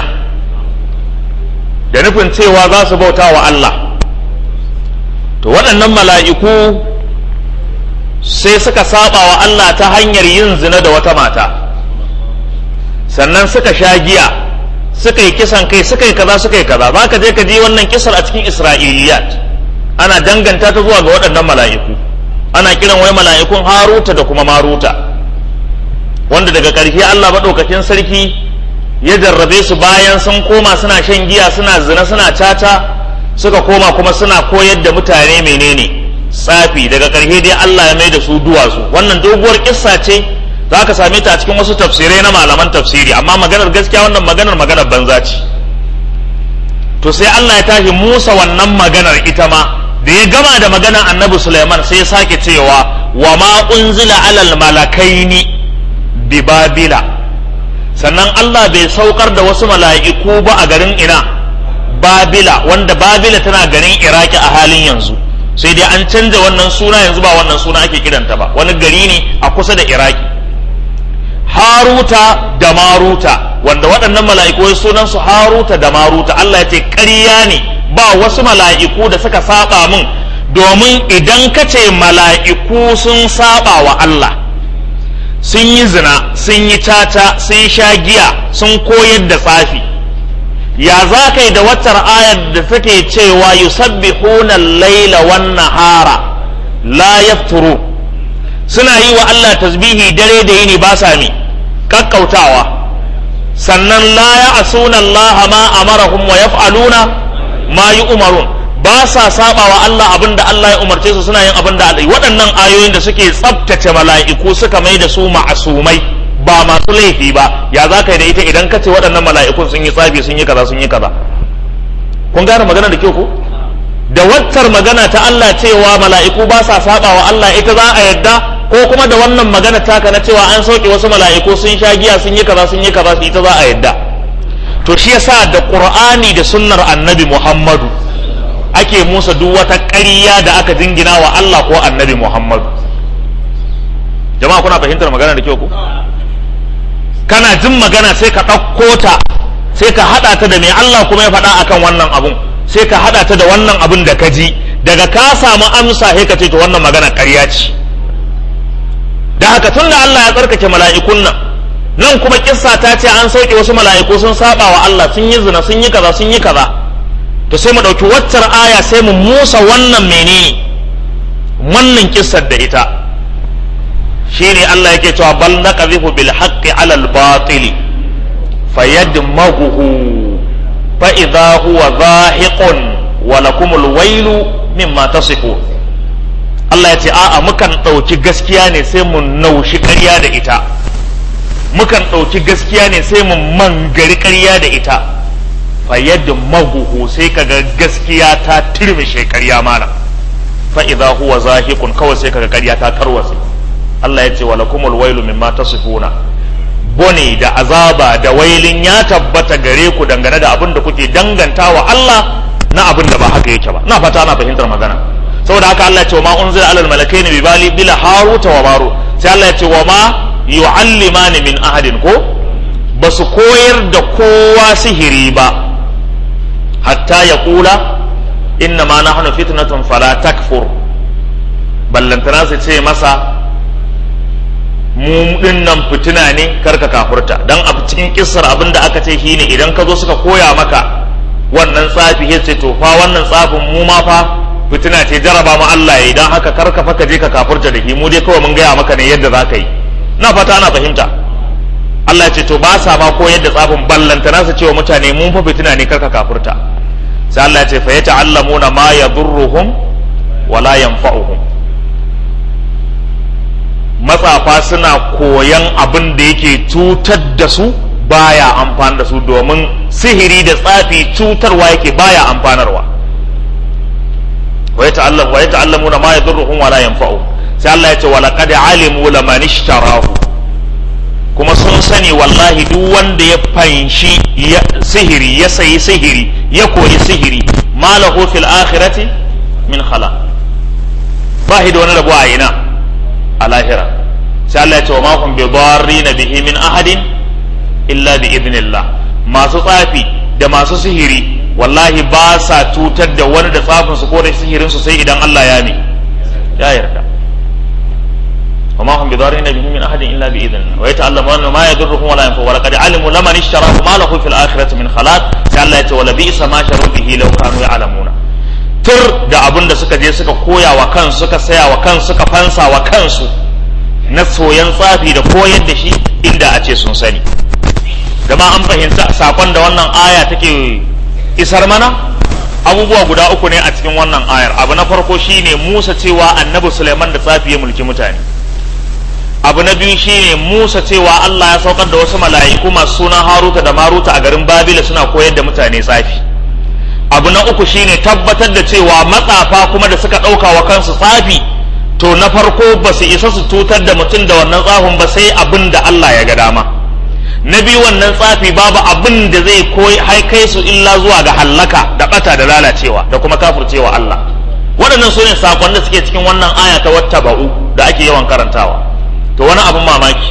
B: da nufin cewa za su bauta wa Allah to waɗannan mala'iku sai suka saba wa Allah ta hanyar yin zina da wata mata sannan suka sha giya suka yi kisan kai suka yi kaza suka yi kaza za ka je ka ji wannan kisar a cikin isra'iliyat ana danganta ta zuwa ga waɗannan mala'iku ana kiran wai mala'ikun haruta da kuma maruta wanda daga ƙarshe Allah maɗaukakin sarki ya jarrabe su bayan sun koma suna shan giya suna zina suna caca suka koma kuma suna koyar da mutane menene tsafi daga ƙarshe dai Allah ya mai da su duwatsu wannan doguwar kissa ce za ka same ta a cikin wasu tafsirai na malaman tafsiri amma maganar gaskiya wannan maganar maganar banza ce to sai Allah ya tashi Musa wannan maganar ita ma da ya gama da maganar annabi Sulaiman sai ya sake cewa wa ma unzila alal malakaini bi babila sannan Allah bai saukar da wasu mala'iku ba a garin ina babila wanda babila tana garin iraki a halin yanzu sai dai an canza wannan suna yanzu ba wannan suna ake kiranta ba wani gari ne a kusa da iraki haruta da maruta wanda waɗannan mala'iku sunansu haruta da maruta Allah ya ce ƙarya ne ba wasu mala'iku da suka saba min domin idan ka ce mala'iku sun saba wa Allah sun yi zina sun yi tata sun sha giya sun koyar da tsafi ya za ka yi da watar ayar da take cewa yusabbihuna laila wan nahara la yafturu suna yi wa Allah tasbihi dare da yini ba sa mi kakkautawa sannan la ya'suna Allah ma amarahum wa yaf'aluna ma yu'marun ba sa saba wa Allah abinda Allah ya umarce su suna yin abinda Allah waɗannan ayoyin da suke tsabtace mala'iku suka mai da su ma'asumai ba masu laifi ba ya za ka yi da ita idan ka ce waɗannan mala'ikun sun yi tsafi sun yi kaza sun yi kaza kun gane magana da kyau ko da waccar magana ta Allah cewa mala'iku ba sa saba wa Allah ita za a yadda ko kuma da wannan magana taka na cewa an sauke wasu mala'iku sun sha giya sun yi kaza sun yi kaza ita za a yadda to shi yasa da qur'ani da sunnar annabi muhammadu ake musa duk wata ƙarya da aka jingina wa Allah ko annabi muhammadu jama'a kuna fahimtar magana da kyau ko kana jin magana sai ka ɗauko ta sai ka haɗa ta da mai Allah kuma ya faɗa akan wannan abun sai ka haɗa ta da wannan abun da ka ji daga ka samu amsa sai ka ce to wannan magana ƙarya ce da haka tun da Allah ya tsarkake mala'ikun nan nan kuma kissa ta ce an sauke wasu mala'iku sun saba wa Allah sun yi zina sun yi kaza sun yi kaza to sai mu ɗauki waccar aya sai mu musa wannan menene wannan kissar da ita shine Allah yake cewa bal naqdhifu bil haqqi ala al batili fayadmaghuhu fa idha huwa zahiqun wa lakum al wailu mimma tasifun Allah ya ce a'a mukan ɗauki gaskiya ne sai mu naushi ƙarya da ita mukan ɗauki gaskiya ne sai mu mangari ƙarya da ita fayadmaghuhu sai kaga gaskiya ta turmishe ƙarya mana fa idha huwa zahiqun kawai sai kaga ƙarya ta tarwatse Allah ya ce wa lakumul wailu mimma tasifuna bone da azaba da wailin ya tabbata gare ku dangane da abin da kuke danganta wa Allah na abin da ba haka yake ba na fata na fahimtar magana saboda haka Allah ya ce wa ma unzila alal malakaini bi bali bila haruta wa maru sai Allah ya ce wa ma yu'allimani min ahadin ko ba su koyar da kowa sihiri ba hatta ya kula inna ma nahnu fitnatun fala takfur ballantana su ce masa mu din nan fitina ne karka kafurta dan a cikin kissar abin da aka ce shine idan ka zo suka koya maka wannan tsafi ya ce to fa wannan tsafin mu ma fa fitina ce jaraba mu Allah ya idan haka karka fa ka je ka kafurta da shi mu dai kawai mun gaya maka ne yadda za ka yi na fata ana fahimta Allah ya ce to ba sa ma koyar da tsafin ballanta na su cewa mutane mun fa fitina ne karka kafurta sai Allah ya ce fa yata'allamuna ma yadurruhum wala yanfa'uhum matsafa suna koyan abin da yake cutar da su baya amfani da su domin sihiri da tsafi cutarwa yake baya amfanarwa wa yata'allamuna ma yadurruhum wala yanfa'u sai Allah ya ce wa laqad alimu laman ishtarahu kuma sun sani wallahi duk wanda ya fanshi sihiri ya sayi sihiri ya koyi sihiri ma lahu fil akhirati min khala ba da wani rabu a ina a lahira sai Allah ya ce wa ma hum bi darrina bihi min ahadin illa bi idnillah masu tsafi da masu sihiri wallahi ba sa cutar da wani da tsafin su ko da sihirin su sai idan Allah ya ne ya yarda wa ma hum bi darrina bihi min ahadin illa bi idnillah wa yata'allamuna ma yadurruhum wa la yanfa'u wa laqad alimu laman ishtarahu ma lahu fil akhirati min khalaq sai Allah ya ce wa la bi'sa ma sharu bihi law kanu ya'lamuna tur da abin da suka je suka koya wa kansu suka saya wa kansu suka fansa wa kansu na soyan tsafi da koyar da shi inda a ce sun sani gama an fahimta sakon da wannan aya take isar mana abubuwa guda uku ne a cikin wannan ayar abu na farko shine Musa cewa annabi Suleiman da tsafi ya mulki mutane abu na biyu shine Musa cewa Allah ya saukar da wasu mala'iku masu sunan Haruta da Maruta a garin Babila suna koyar da mutane tsafi abu na uku shine tabbatar da cewa matsafa kuma da suka ɗauka wa kansu tsafi to na farko ba su isa su tutar da mutum da wannan tsafin ba sai abin da Allah ya ga dama na biyu wannan tsafi babu abin da zai koyi kai su illa zuwa ga hallaka da bata da lalacewa da kuma kafircewa Allah waɗannan su ne sakon da suke cikin wannan aya ta wata ba'u da ake yawan karantawa to wani abin mamaki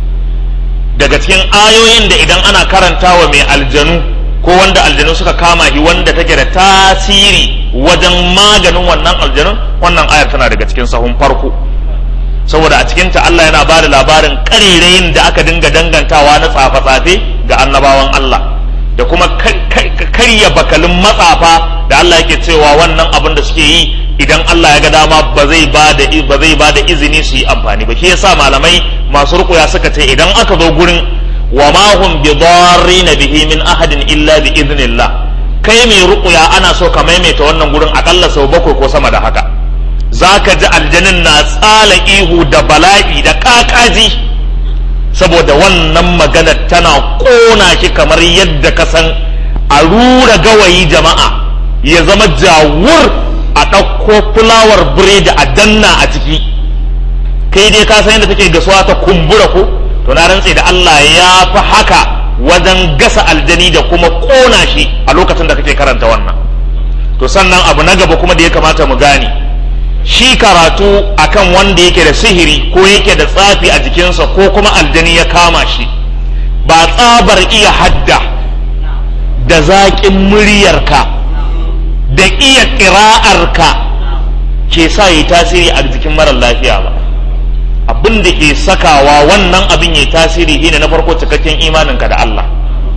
B: daga cikin ayoyin da idan ana karantawa mai aljanu ko wanda aljanu suka kama shi wanda take da tasiri wajen maganin wannan aljanun wannan ayar tana daga cikin sahun farko saboda a cikinta Allah yana ba da labarin ƙarerayin da aka dinga dangantawa na tsafe-tsafe ga annabawan Allah da kuma karya bakalin matsafa da Allah yake cewa wannan abin da suke yi idan Allah ya ga dama ba zai ba da ba zai ba da izini su yi amfani ba shi yasa malamai masu rukuya suka ce idan aka zo gurin wa ma hum bi darrin bihi min ahadin illa bi idnillah kai mai rukuya ana so ka maimaita wannan gurin akalla sau bakwai ko sama da haka za ka ji aljanin na tsala ihu da bala'i da kakaji saboda wannan magana tana ƙona shi kamar yadda ka san a rura gawayi jama'a ya zama jawur a ɗauko fulawar biredi a danna a ciki kai dai ka san yadda take gasuwa ta kumbura ko to na rantse da Allah ya fi haka wajen gasa aljani da kuma ƙona shi a lokacin da kake karanta wannan to sannan abu na gaba kuma da ya kamata mu gane shi karatu akan wanda yake da sihiri ko yake da tsafi a jikinsa ko kuma aljani ya kama shi ba tsabar iya hadda da zaƙin muryarka da iya ƙira'arka ke sa yi tasiri a jikin marar lafiya ba abin da ke sakawa wannan abin ya tasiri shine na farko cikakken imaninka da Allah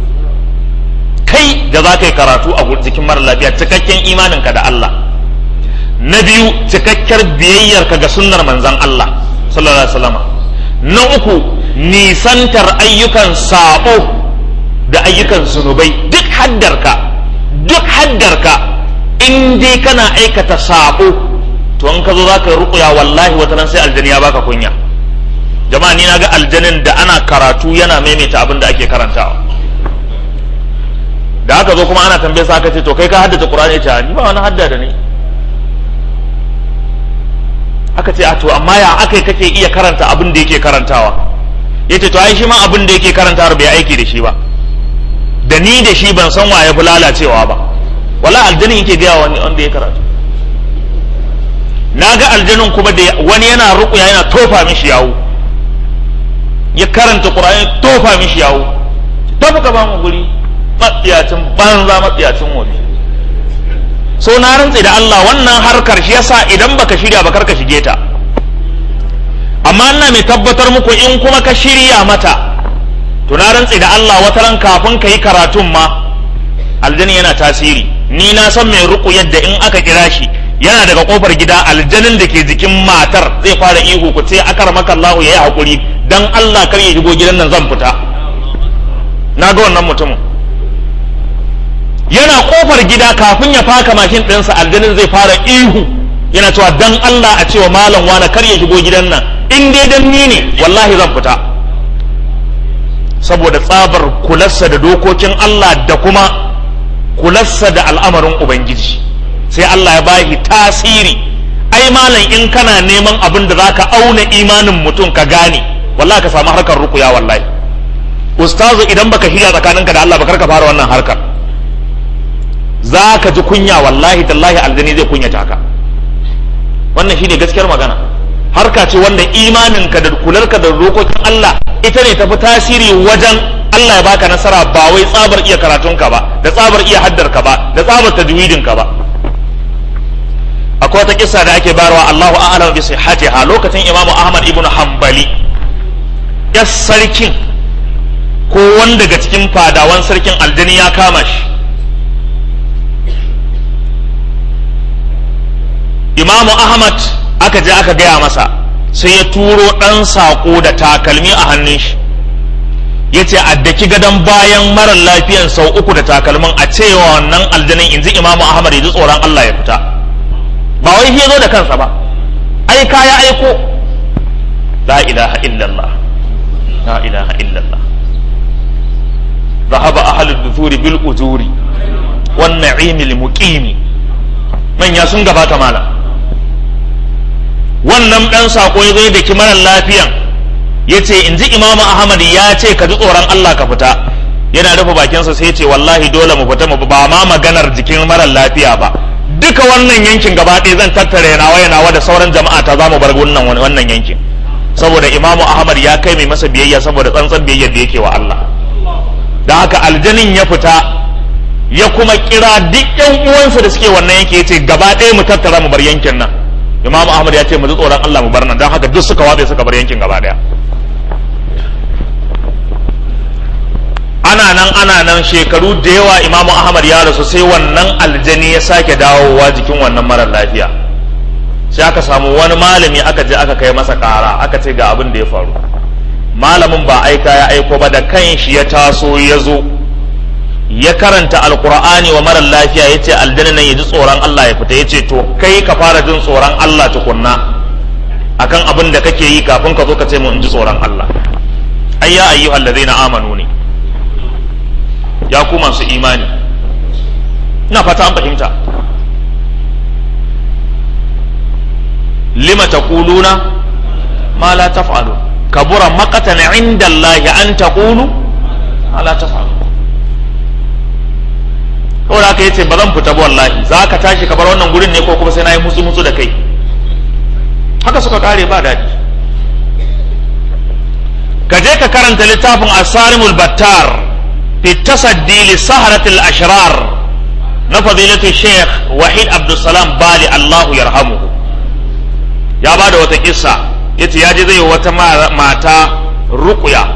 B: kai da za ka yi karatu a jikin marar lafiya cikakken imaninka da Allah na biyu cikakkiyar biyayyarka ga sunnar manzan Allah sallallahu alaihi wasallam na uku nisantar ayyukan sabo da ayyukan zunubai duk haddarka duk haddarka in dai kana aikata sabo to in ka zo zaka ruƙuya wallahi wata nan sai aljani ya baka kunya jama'a ni naga aljanin da ana karatu yana maimaita abin da ake karantawa da aka zo kuma ana tambaye sa aka ce to kai ka haddace qur'ani ya ce ni ba wani hadda da ni aka ce a to amma ya aka kake iya karanta abin da yake karantawa yace to ai shi ma abin da yake karantawa bai aiki da shi ba da ni da shi ban san wa ya fi lalacewa ba wala aljanin yake gaya wani wanda ya karatu na ga aljanin kuma da wani yana rukuya yana tofa mishi yawo ya karanta qur'ani tofa mishi yawo tafi ka ba mu guri matsiyacin banza matsiyacin wofi so na rantse da Allah wannan harkar shi yasa idan baka shirya ba ka shige ta amma ina mai tabbatar muku in kuma ka shirya mata to na rantse da Allah wata ran kafin ka yi karatun ma aljani yana tasiri ni na san mai ruku yadda in aka kira shi yana daga kofar gida aljanin da ke jikin matar zai fara ihu ku ce akar maka Allah ya yi hakuri dan Allah kar ya shigo gidan nan zan fita na ga wannan mutumin yana kofar gida kafin ya faka mashin ɗinsa aljanin zai fara ihu yana cewa dan Allah a cewa malam wani kar ya shigo gidan nan in dai dan ni ne wallahi zan fita saboda tsabar kularsa da dokokin Allah da kuma kularsa da al'amarin Ubangiji sai Allah ya bashi tasiri ai malam in kana neman abin da zaka auna imanin mutum ka gane wallahi ka samu harkar rukuya wallahi ustazu idan baka shirya tsakaninka da Allah ba ka fara wannan harkar za ka ji kunya wallahi tallahi aljani zai kunyata ka wannan shine gaskiyar magana harka ce wanda imaninka da kularka da dokokin Allah ita ne tafi tasiri wajen Allah ya baka nasara ba wai tsabar iya karatunka ba da tsabar iya haddarka ba da tsabar tajwidinka ba akwai wata kissa da ake bayarwa Allahu a'lam bi sihhatiha lokacin Imam Ahmad ibn Hanbali ya sarkin ko wanda daga cikin fadawan sarkin aljani ya kama shi imamu ahmad aka je aka gaya masa sai ya turo ɗan saƙo da takalmi a hannun shi ya ce a daki gadon bayan marar lafiyan sau uku da takalmin a cewa wannan aljanin in ji imamu ahmad ya ji tsoron Allah ya fita ba wai shi zo da kansa ba ai kaya aiko la ilaha illallah la ilaha illallah ذهب أهل الدثور بالأجور والنعيم المقيم من يسون gabata mala wannan dan sako ya zo da kimaran lafiyan ya ce in ji imamu ahmad ya ce ka ji tsoron allah ka fita yana rufe bakinsa sai ce wallahi dole mu fita mu ba ma maganar jikin marar lafiya ba duka wannan yankin gaba ɗaya zan tattare nawa nawa da sauran jama'a ta zamu bar wannan wannan yankin saboda imamu ahmad ya kai mai masa biyayya saboda tsantsan biyayyar da yake wa allah da haka aljanin ya fita ya kuma kira duk yan uwansa da suke wannan yanki ya ce gaba ɗaya mu tattara mu bar yankin nan imamu ahmad ya ce mu ji tsoron allah mu bar nan don haka duk suka watsa suka bar yankin gaba ɗaya ana nan ana nan shekaru da yawa imamu ahmad ya rasu sai wannan aljani ya sake dawowa jikin wannan marar lafiya sai aka samu wani malami aka je aka kai masa kara aka ce ga abin da ya faru malamin ba aika ya aiko ba da kan shi ya taso ya zo ya karanta alkur'ani wa marar lafiya ya ce aljani nan ya ji tsoron allah ya fita ya ce to kai ka fara jin tsoron allah tukunna akan abin da kake yi kafin ka zo ka ce mu in ji tsoron allah ayya ayyuhal ladzina amanu ne ya ku masu imani ina fata an fahimta lima taquluna ma la taf'alu kabura maqatan inda Allah an taqulu ma la taf'alu kawai haka yace ba zan fita ba wallahi za ka tashi ka bar wannan gurin ne ko kuma sai na yi mutsu mutsu da kai haka suka kare ba daɗi ka je ka karanta littafin asarimul battar في التصدي لسهرة الأشرار نفضيلة الشيخ وحيد عبد السلام بالي الله يرحمه يا بعد وتكسا yace ya je zai wata mata ruƙuya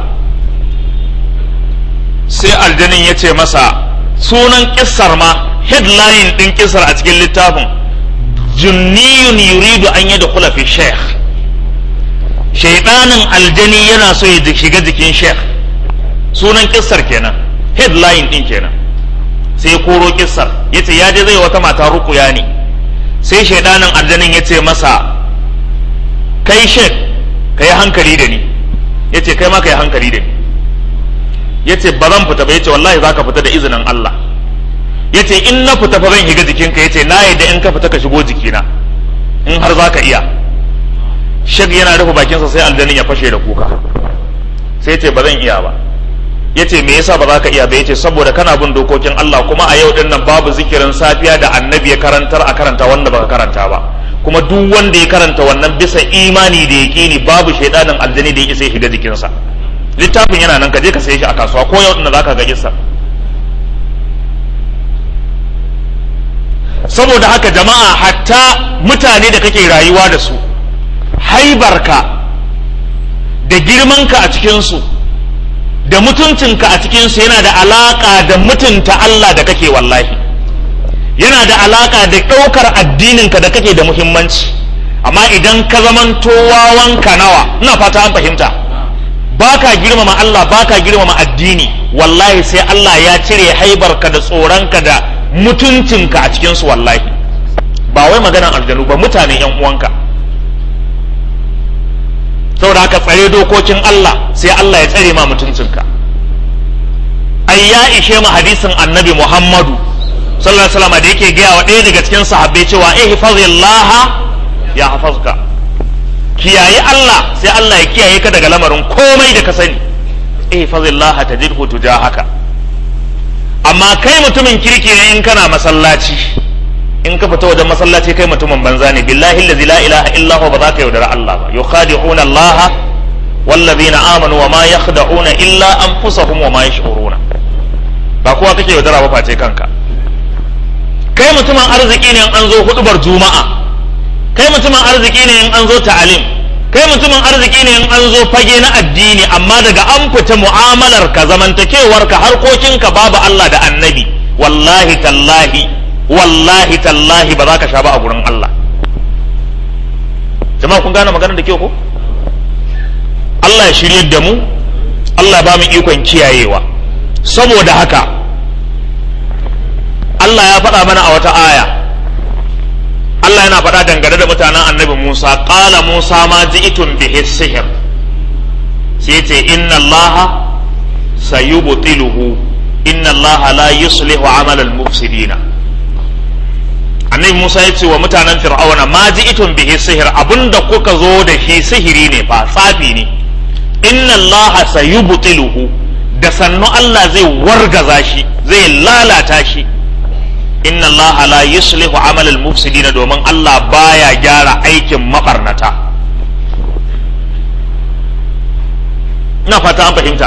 B: sai aljanin ya ce masa sunan kissar ma headline ɗin kissar a cikin littafin junniyun yuridu an yi da kula fi sheikh shaidanin aljani yana so ya shiga jikin sheikh sunan kissar kenan headline din kenan sai koro kissar yace ya je zai wata mata rukuya ne sai shaidanin aljanin ya ce masa kai shek ka yi hankali da ni yace kai ma ka yi hankali da ni yace ba zan fita ba yace wallahi za ka fita da izinin Allah yace in na fita fa zan higa jikinka yace na yadda in ka fita ka shigo jikina in har za ka iya shek yana rufe bakinsa sai aljanin ya fashe da kuka sai ce ba zan iya ba ya ce me yasa ba za ka iya ba ya ce saboda kana bin dokokin Allah kuma a yau din nan babu zikirin safiya da annabi ya karantar a karanta wanda baka karanta ba kuma duk wanda ya karanta wannan bisa imani da yaƙini babu shaidanin aljani da ya isa shiga jikinsa littafin yana nan ka je ka saye shi a kasuwa ko yau din za ka ga kissa saboda haka jama'a hatta mutane da kake rayuwa da su haibarka da girmanka a cikinsu da mutuncinka a cikinsu yana da alaƙa da mutunta Allah da kake wallahi yana da alaƙa da ɗaukar addininka da kake da muhimmanci amma idan ka zamanto wawanka nawa ina fata an fahimta baka girmama Allah baka girmama addini wallahi sai Allah ya cire haibarka da tsoronka da mutuncinka a cikinsu wallahi ba wai maganan aljanu ba mutane yan uwanka saboda haka tsare dokokin Allah sai Allah ya tsare ma mutuncinka ai ya ishe mu hadisin annabi Muhammadu sallallahu alaihi wasallam da yake gaya wa ɗaya daga cikin sahabbai cewa ihfazillah ya hafazka kiyaye Allah sai Allah ya kiyaye ka daga lamarin komai da ka sani ihfazillah tajidhu tujahaka amma kai mutumin kirki ne in kana masallaci in ka fita wajen masallaci kai mutumin banza ne billahi allazi la ilaha illa huwa ba za ka yaudara Allah ba yukhadi'una Allah wallazina amanu wa ma yakhda'una illa anfusahum wa ma yash'uruna ba kowa kake yaudara ba face kanka kai mutumin arziki ne in an zo hudubar juma'a kai mutumin arziki ne in an zo ta'alim kai mutumin arziki ne in an zo fage na addini amma daga an fita mu'amalar ka zamantakewar ka harkokin ka babu Allah da annabi wallahi tallahi wallahi tallahi ba za ka sha ba a gurin Allah jama'a kun gane maganar da kyau ko Allah ya shiryar da mu Allah ba mu ikon kiyayewa saboda haka Allah ya faɗa mana a wata aya Allah yana faɗa dangane da mutanen annabi Musa ƙala Musa ma ji'itun bihi sihir sai ce inna Allah sayubtiluhu inna Allah la yuslihu amal al-mufsidina annabi Musa ya ce wa mutanen Fir'auna ma ji'itun bihi sihir abinda kuka zo da shi sihiri ne fa tsafi ne inna Allah sayubtiluhu da sannu Allah zai wargaza shi zai lalata shi inna Allah la yuslihu amal al-mufsidin domin Allah baya gyara aikin mabarnata ina fata an fahimta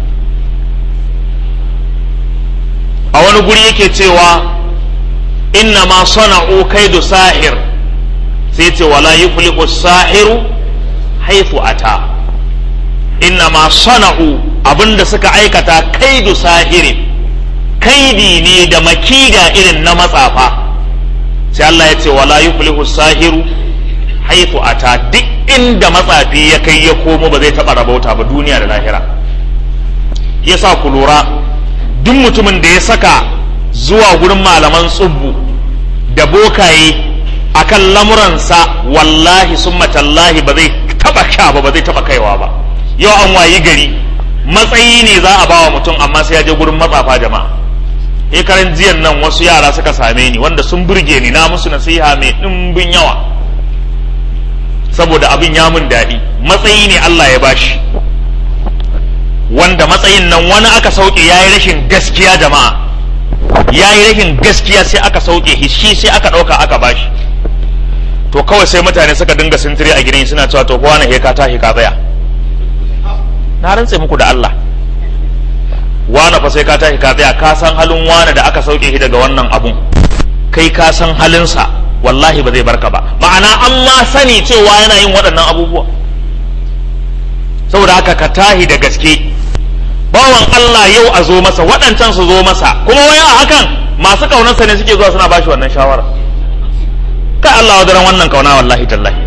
B: a wani guri yake cewa inna ma sana'u kaidu sahir sai ce wala yuflihu sahiru haifu ata inna ma sana'u abinda suka aikata kaidu sahirin kaidi ne da makida irin na matsafa sai Allah ya ce wala yuflihu sahiru haifu ata duk inda matsafi ya kai ya komo ba zai taɓa rabauta ba duniya da lahira yasa ku lura duk mutumin da ya saka zuwa gurin malaman tsubbu da bokaye akan lamuransa wallahi summa tallahi ba zai taba sha ba ba zai taba kaiwa ba yau an wayi gari matsayi ne za a bawa mutum amma sai ya je gurin matsafa jama'a karan jiyan nan wasu yara suka same ni wanda sun burge ni na musu nasiha mai ɗimbin yawa saboda abin ya mun daɗi matsayi ne Allah ya bashi wanda matsayin nan wani aka sauke ya yi rashin gaskiya jama'a ya yi rashin gaskiya sai aka sauke shi sai aka ɗauka aka bashi to kawai sai mutane suka dinga sintiri a gidan suna cewa to kowa na heka ta heka tsaya na rantse muku da Allah wane fa sai ka tashi ka tsaya ka san halin wane da aka sauke shi daga wannan abun kai ka san halinsa wallahi ba zai barka ba ma'ana an ma sani cewa yana yin waɗannan abubuwa saboda haka ka tahi da gaske bawan Allah yau a zo masa waɗancan su zo masa kuma wai a hakan masu kaunarsa ne suke zuwa suna bashi wannan shawara kai Allah wadaran wannan kauna wallahi tallahi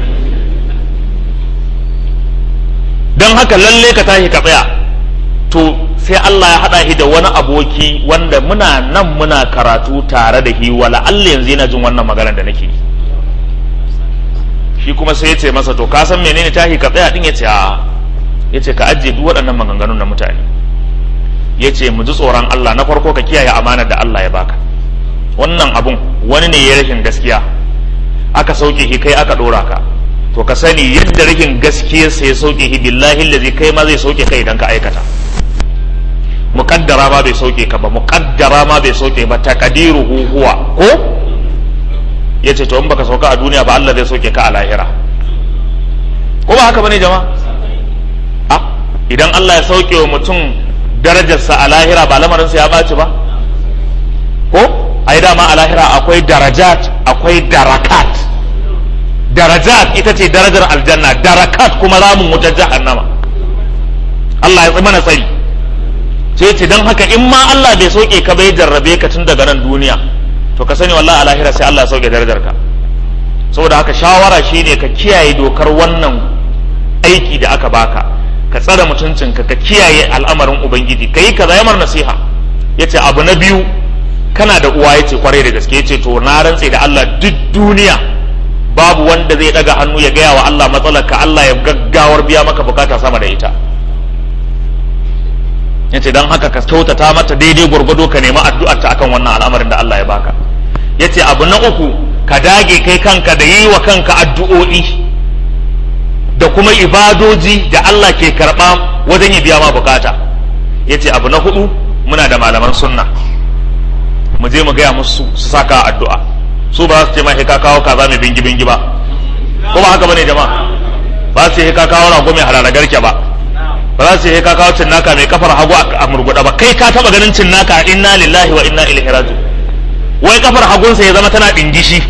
B: don haka lalle ka tashi ka tsaya to sai Allah ya haɗa shi da wani aboki wanda muna nan muna karatu tare da shi wala Allah yanzu yana jin wannan maganar da nake shi kuma sai ya ce masa to ka san menene tashi ka tsaya din ya ce a ya ce ka ajiye duk waɗannan maganganun na mutane ya ce mu ji tsoron Allah na farko ka kiyaye amanar da Allah ya baka wannan abun wani ne ya rashin gaskiya aka sauke shi kai aka ɗora ka to ka sani yadda rashin gaskiyarsa ya sauke shi billahi lazi kai ma zai sauke kai idan ka aikata muqaddara ma bai sauke ka ba muqaddara ma bai sauke ba taqdiruhu huwa ko yace to in baka sauka a duniya ba Allah zai sauke ka a lahira ko ba haka bane jama'a a idan Allah ya sauke wa mutum darajarsa a lahira ba lamarinsa ya ɓaci ba ko ai dama a lahira akwai darajat akwai darakat darajat ita ce darajar aljanna darakat kuma ramin wutar jahannama Allah ya mana tsari sai ce don haka in ma Allah bai sauke ka bai jarrabe ka tun daga nan duniya to ka sani wallahi a lahira sai Allah ya sauke darajar ka saboda haka shawara shine ka kiyaye dokar wannan aiki da aka baka ka tsare mutuncinka ka kiyaye al'amarin ubangiji ka yi kaza yamar nasiha yace abu na biyu kana da uwa yace kwarai da gaske yace to na rantse da Allah duk duniya babu wanda zai daga hannu ya gaya wa Allah matsalar ka Allah ya gaggawar biya maka bukata sama da ita yace dan haka ka kyautata mata daidai gwargwado ka nemi addu'ar ta akan wannan al'amarin da Allah ya baka yace abu na uku ka dage kai kanka da yi wa kanka addu'o'i da kuma ibadoji da Allah ke karɓa wajen ya biya ma bukata yace abu na hudu muna da malaman sunna mu je mu gaya musu su saka addu'a su ba su ce ma ka kawo kaza mai bingi bingi ba ko ba haka bane jama'a ba su ce ka kawo rago mai halala garke ba ba za su ce ka kawo cinnaka mai kafar hagu a murguda ba kai ka taba ganin cinnaka inna lillahi wa inna ilaihi raji'un wai kafar hagunsa ya zama tana dingishi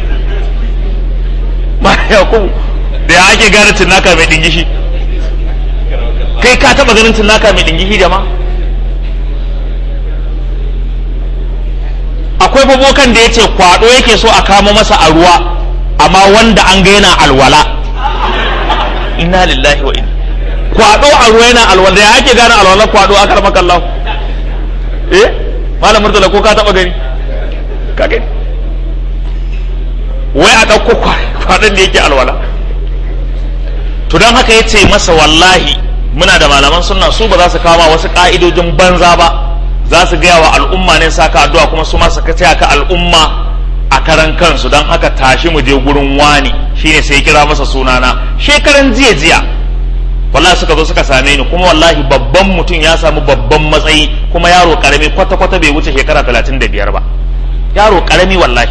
B: ma ya ku da ya ake gane cinnaka mai dingishi kai ka taba ganin cinnaka mai dingishi jama'a akwai babokan da ya ce kwado yake so a kamo masa a ruwa amma wanda an ga yana alwala inna lillahi wa inna kwado a ruwa yana alwala ya ake gane alwala kwado a karɓar kallon eh malam murtala ko ka taɓa gani ka gani wai a ɗauko kwadon da yake alwala to don haka ya ce masa wallahi muna da malaman sunna su ba za su kama wasu ka'idojin banza ba za su gaya wa al'umma ne saka addu'a kuma su ma su kace ka al'umma a karan kansu don haka tashi mu je gurin wani shine sai kira masa sunana shekaran jiya jiya wallahi suka zo suka same ni kuma wallahi babban mutum ya samu babban matsayi kuma yaro karami kwata kwata bai wuce shekara talatin da biyar ba yaro karami wallahi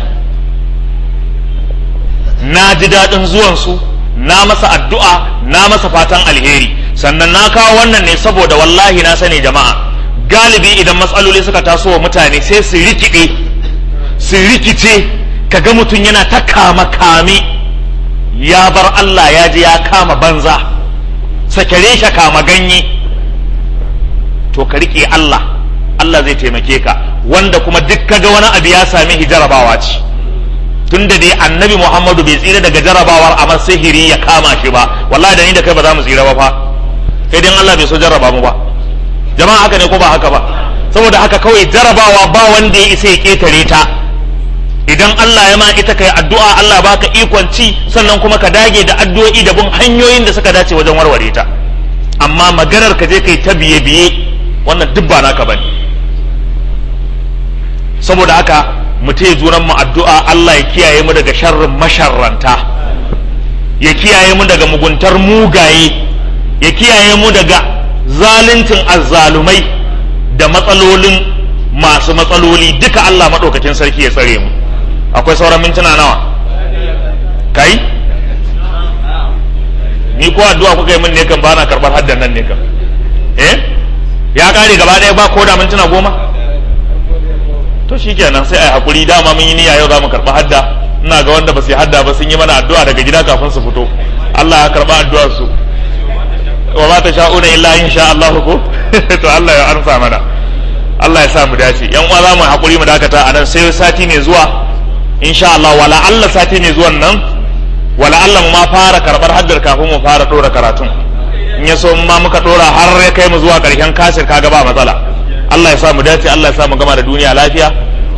B: na ji daɗin zuwansu na masa addu'a na masa fatan alheri sannan na kawo wannan ne saboda wallahi na sani jama'a galibi idan matsaloli suka taso wa mutane sai su rikide su rikice kaga mutum yana ta kama kame ya bar Allah ya je ya kama banza sakare shi kama ganye to ka rike Allah Allah zai taimake ka wanda kuma duk kaga wani abu ya same shi jarabawa ce tunda dai annabi Muhammadu bai tsira daga jarabawar a sihiri ya kama shi ba wallahi da ni da kai ba za mu tsira ba fa sai dai Allah bai so jarraba mu ba jama'a haka ne ko ba haka ba saboda haka kawai jarabawa ba wanda ya isa ya ketare ta idan Allah ya ma ita kai addu'a Allah baka ikon ci sannan kuma ka dage da addu'o'i da bin hanyoyin da suka dace wajen warware ta amma maganar ka je kai ta biye biye wannan duk ba naka bane saboda haka mu taya junan mu addu'a Allah ya kiyaye mu daga sharrin masharranta ya kiyaye mu daga muguntar mugaye ya kiyaye mu daga zaluncin azzalumai da matsalolin masu matsaloli duka Allah maɗaukakin sarki ya tsare mu akwai sauran mintuna nawa kai ni ko addu'a kuka yi min ne kan bana karɓar haddan nan ne kan eh ya kare gaba ɗaya ba ko da mintuna goma to shikenan sai ai hakuri dama mun yi niyya yau za mu karɓi hadda ina ga wanda ba su yi hadda ba sun yi mana addu'a daga gida kafin su fito Allah ya karɓa addu'ar su wa ba ta sha'una illa in sha Allah ko to Allah ya amsa mana Allah ya sa mu dace yan uwa za mu hakuri mu dakata a nan sai sati mai zuwa insha Allah wala Allah sati mai zuwan nan wala Allah mu ma fara karbar haddar kafin mu fara dora karatun in ya so ma muka dora har ya kai mu zuwa karshen kasir kaga ba matsala Allah ya sa mu dace Allah ya sa mu gama da duniya lafiya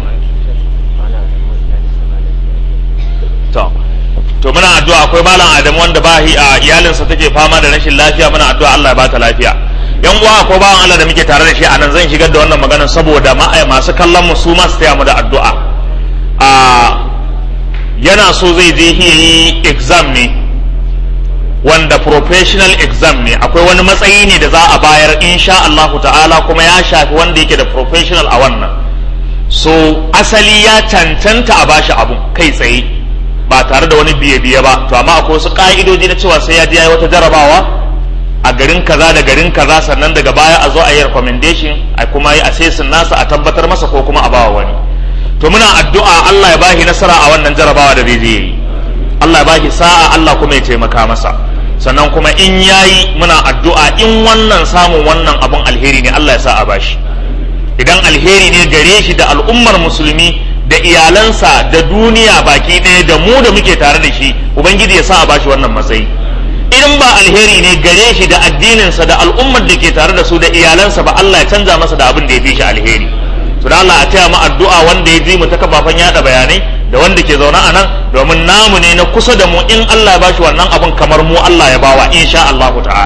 B: to to muna addu'a akwai malam Adamu wanda ba a iyalinsa take fama da rashin lafiya muna addu'a Allah ya ba ta lafiya yan uwa akwai bawan Allah da muke tare da shi a nan zan shigar da wannan magana saboda masu kallon mu su masu taya mu da addu'a a yana so zai je yi exam ne wanda professional exam ne akwai wani matsayi ne da za a bayar insha Allah ta'ala kuma ya shafi wanda yake da professional a wannan so asali ya cancanta a bashi abun kai tsaye ba tare da wani biye-biye ba to amma akwai wasu ka'idoji na cewa sai ya je yayi wata jarabawa a garin kaza da garin kaza sannan daga baya a zo a yi recommendation a kuma yi assessing nasa a tabbatar masa ko kuma a bawa wani to muna addu'a Allah ya bashi nasara a wannan jarabawa da zai je yi Allah ya bashi sa'a Allah kuma ya taimaka masa sannan kuma in yayi muna addu'a in wannan samun wannan abun alheri ne Allah ya sa a bashi idan alheri ne gare shi da al'ummar musulmi da iyalansa da duniya baki ɗaya da mu da muke tare da shi ubangiji ya sa a bashi wannan matsayi in ba alheri ne gare shi da addininsa da al'ummar da ke tare da su da iyalansa ba Allah ya canza masa da abin da ya fi shi alheri to da Allah a taya mu addu'a wanda ya ji mu ta kafafen yada bayanai da wanda ke zaune a nan domin namu ne na kusa da mu in Allah ya bashi wannan abin kamar mu Allah ya bawa insha Allah ta'ala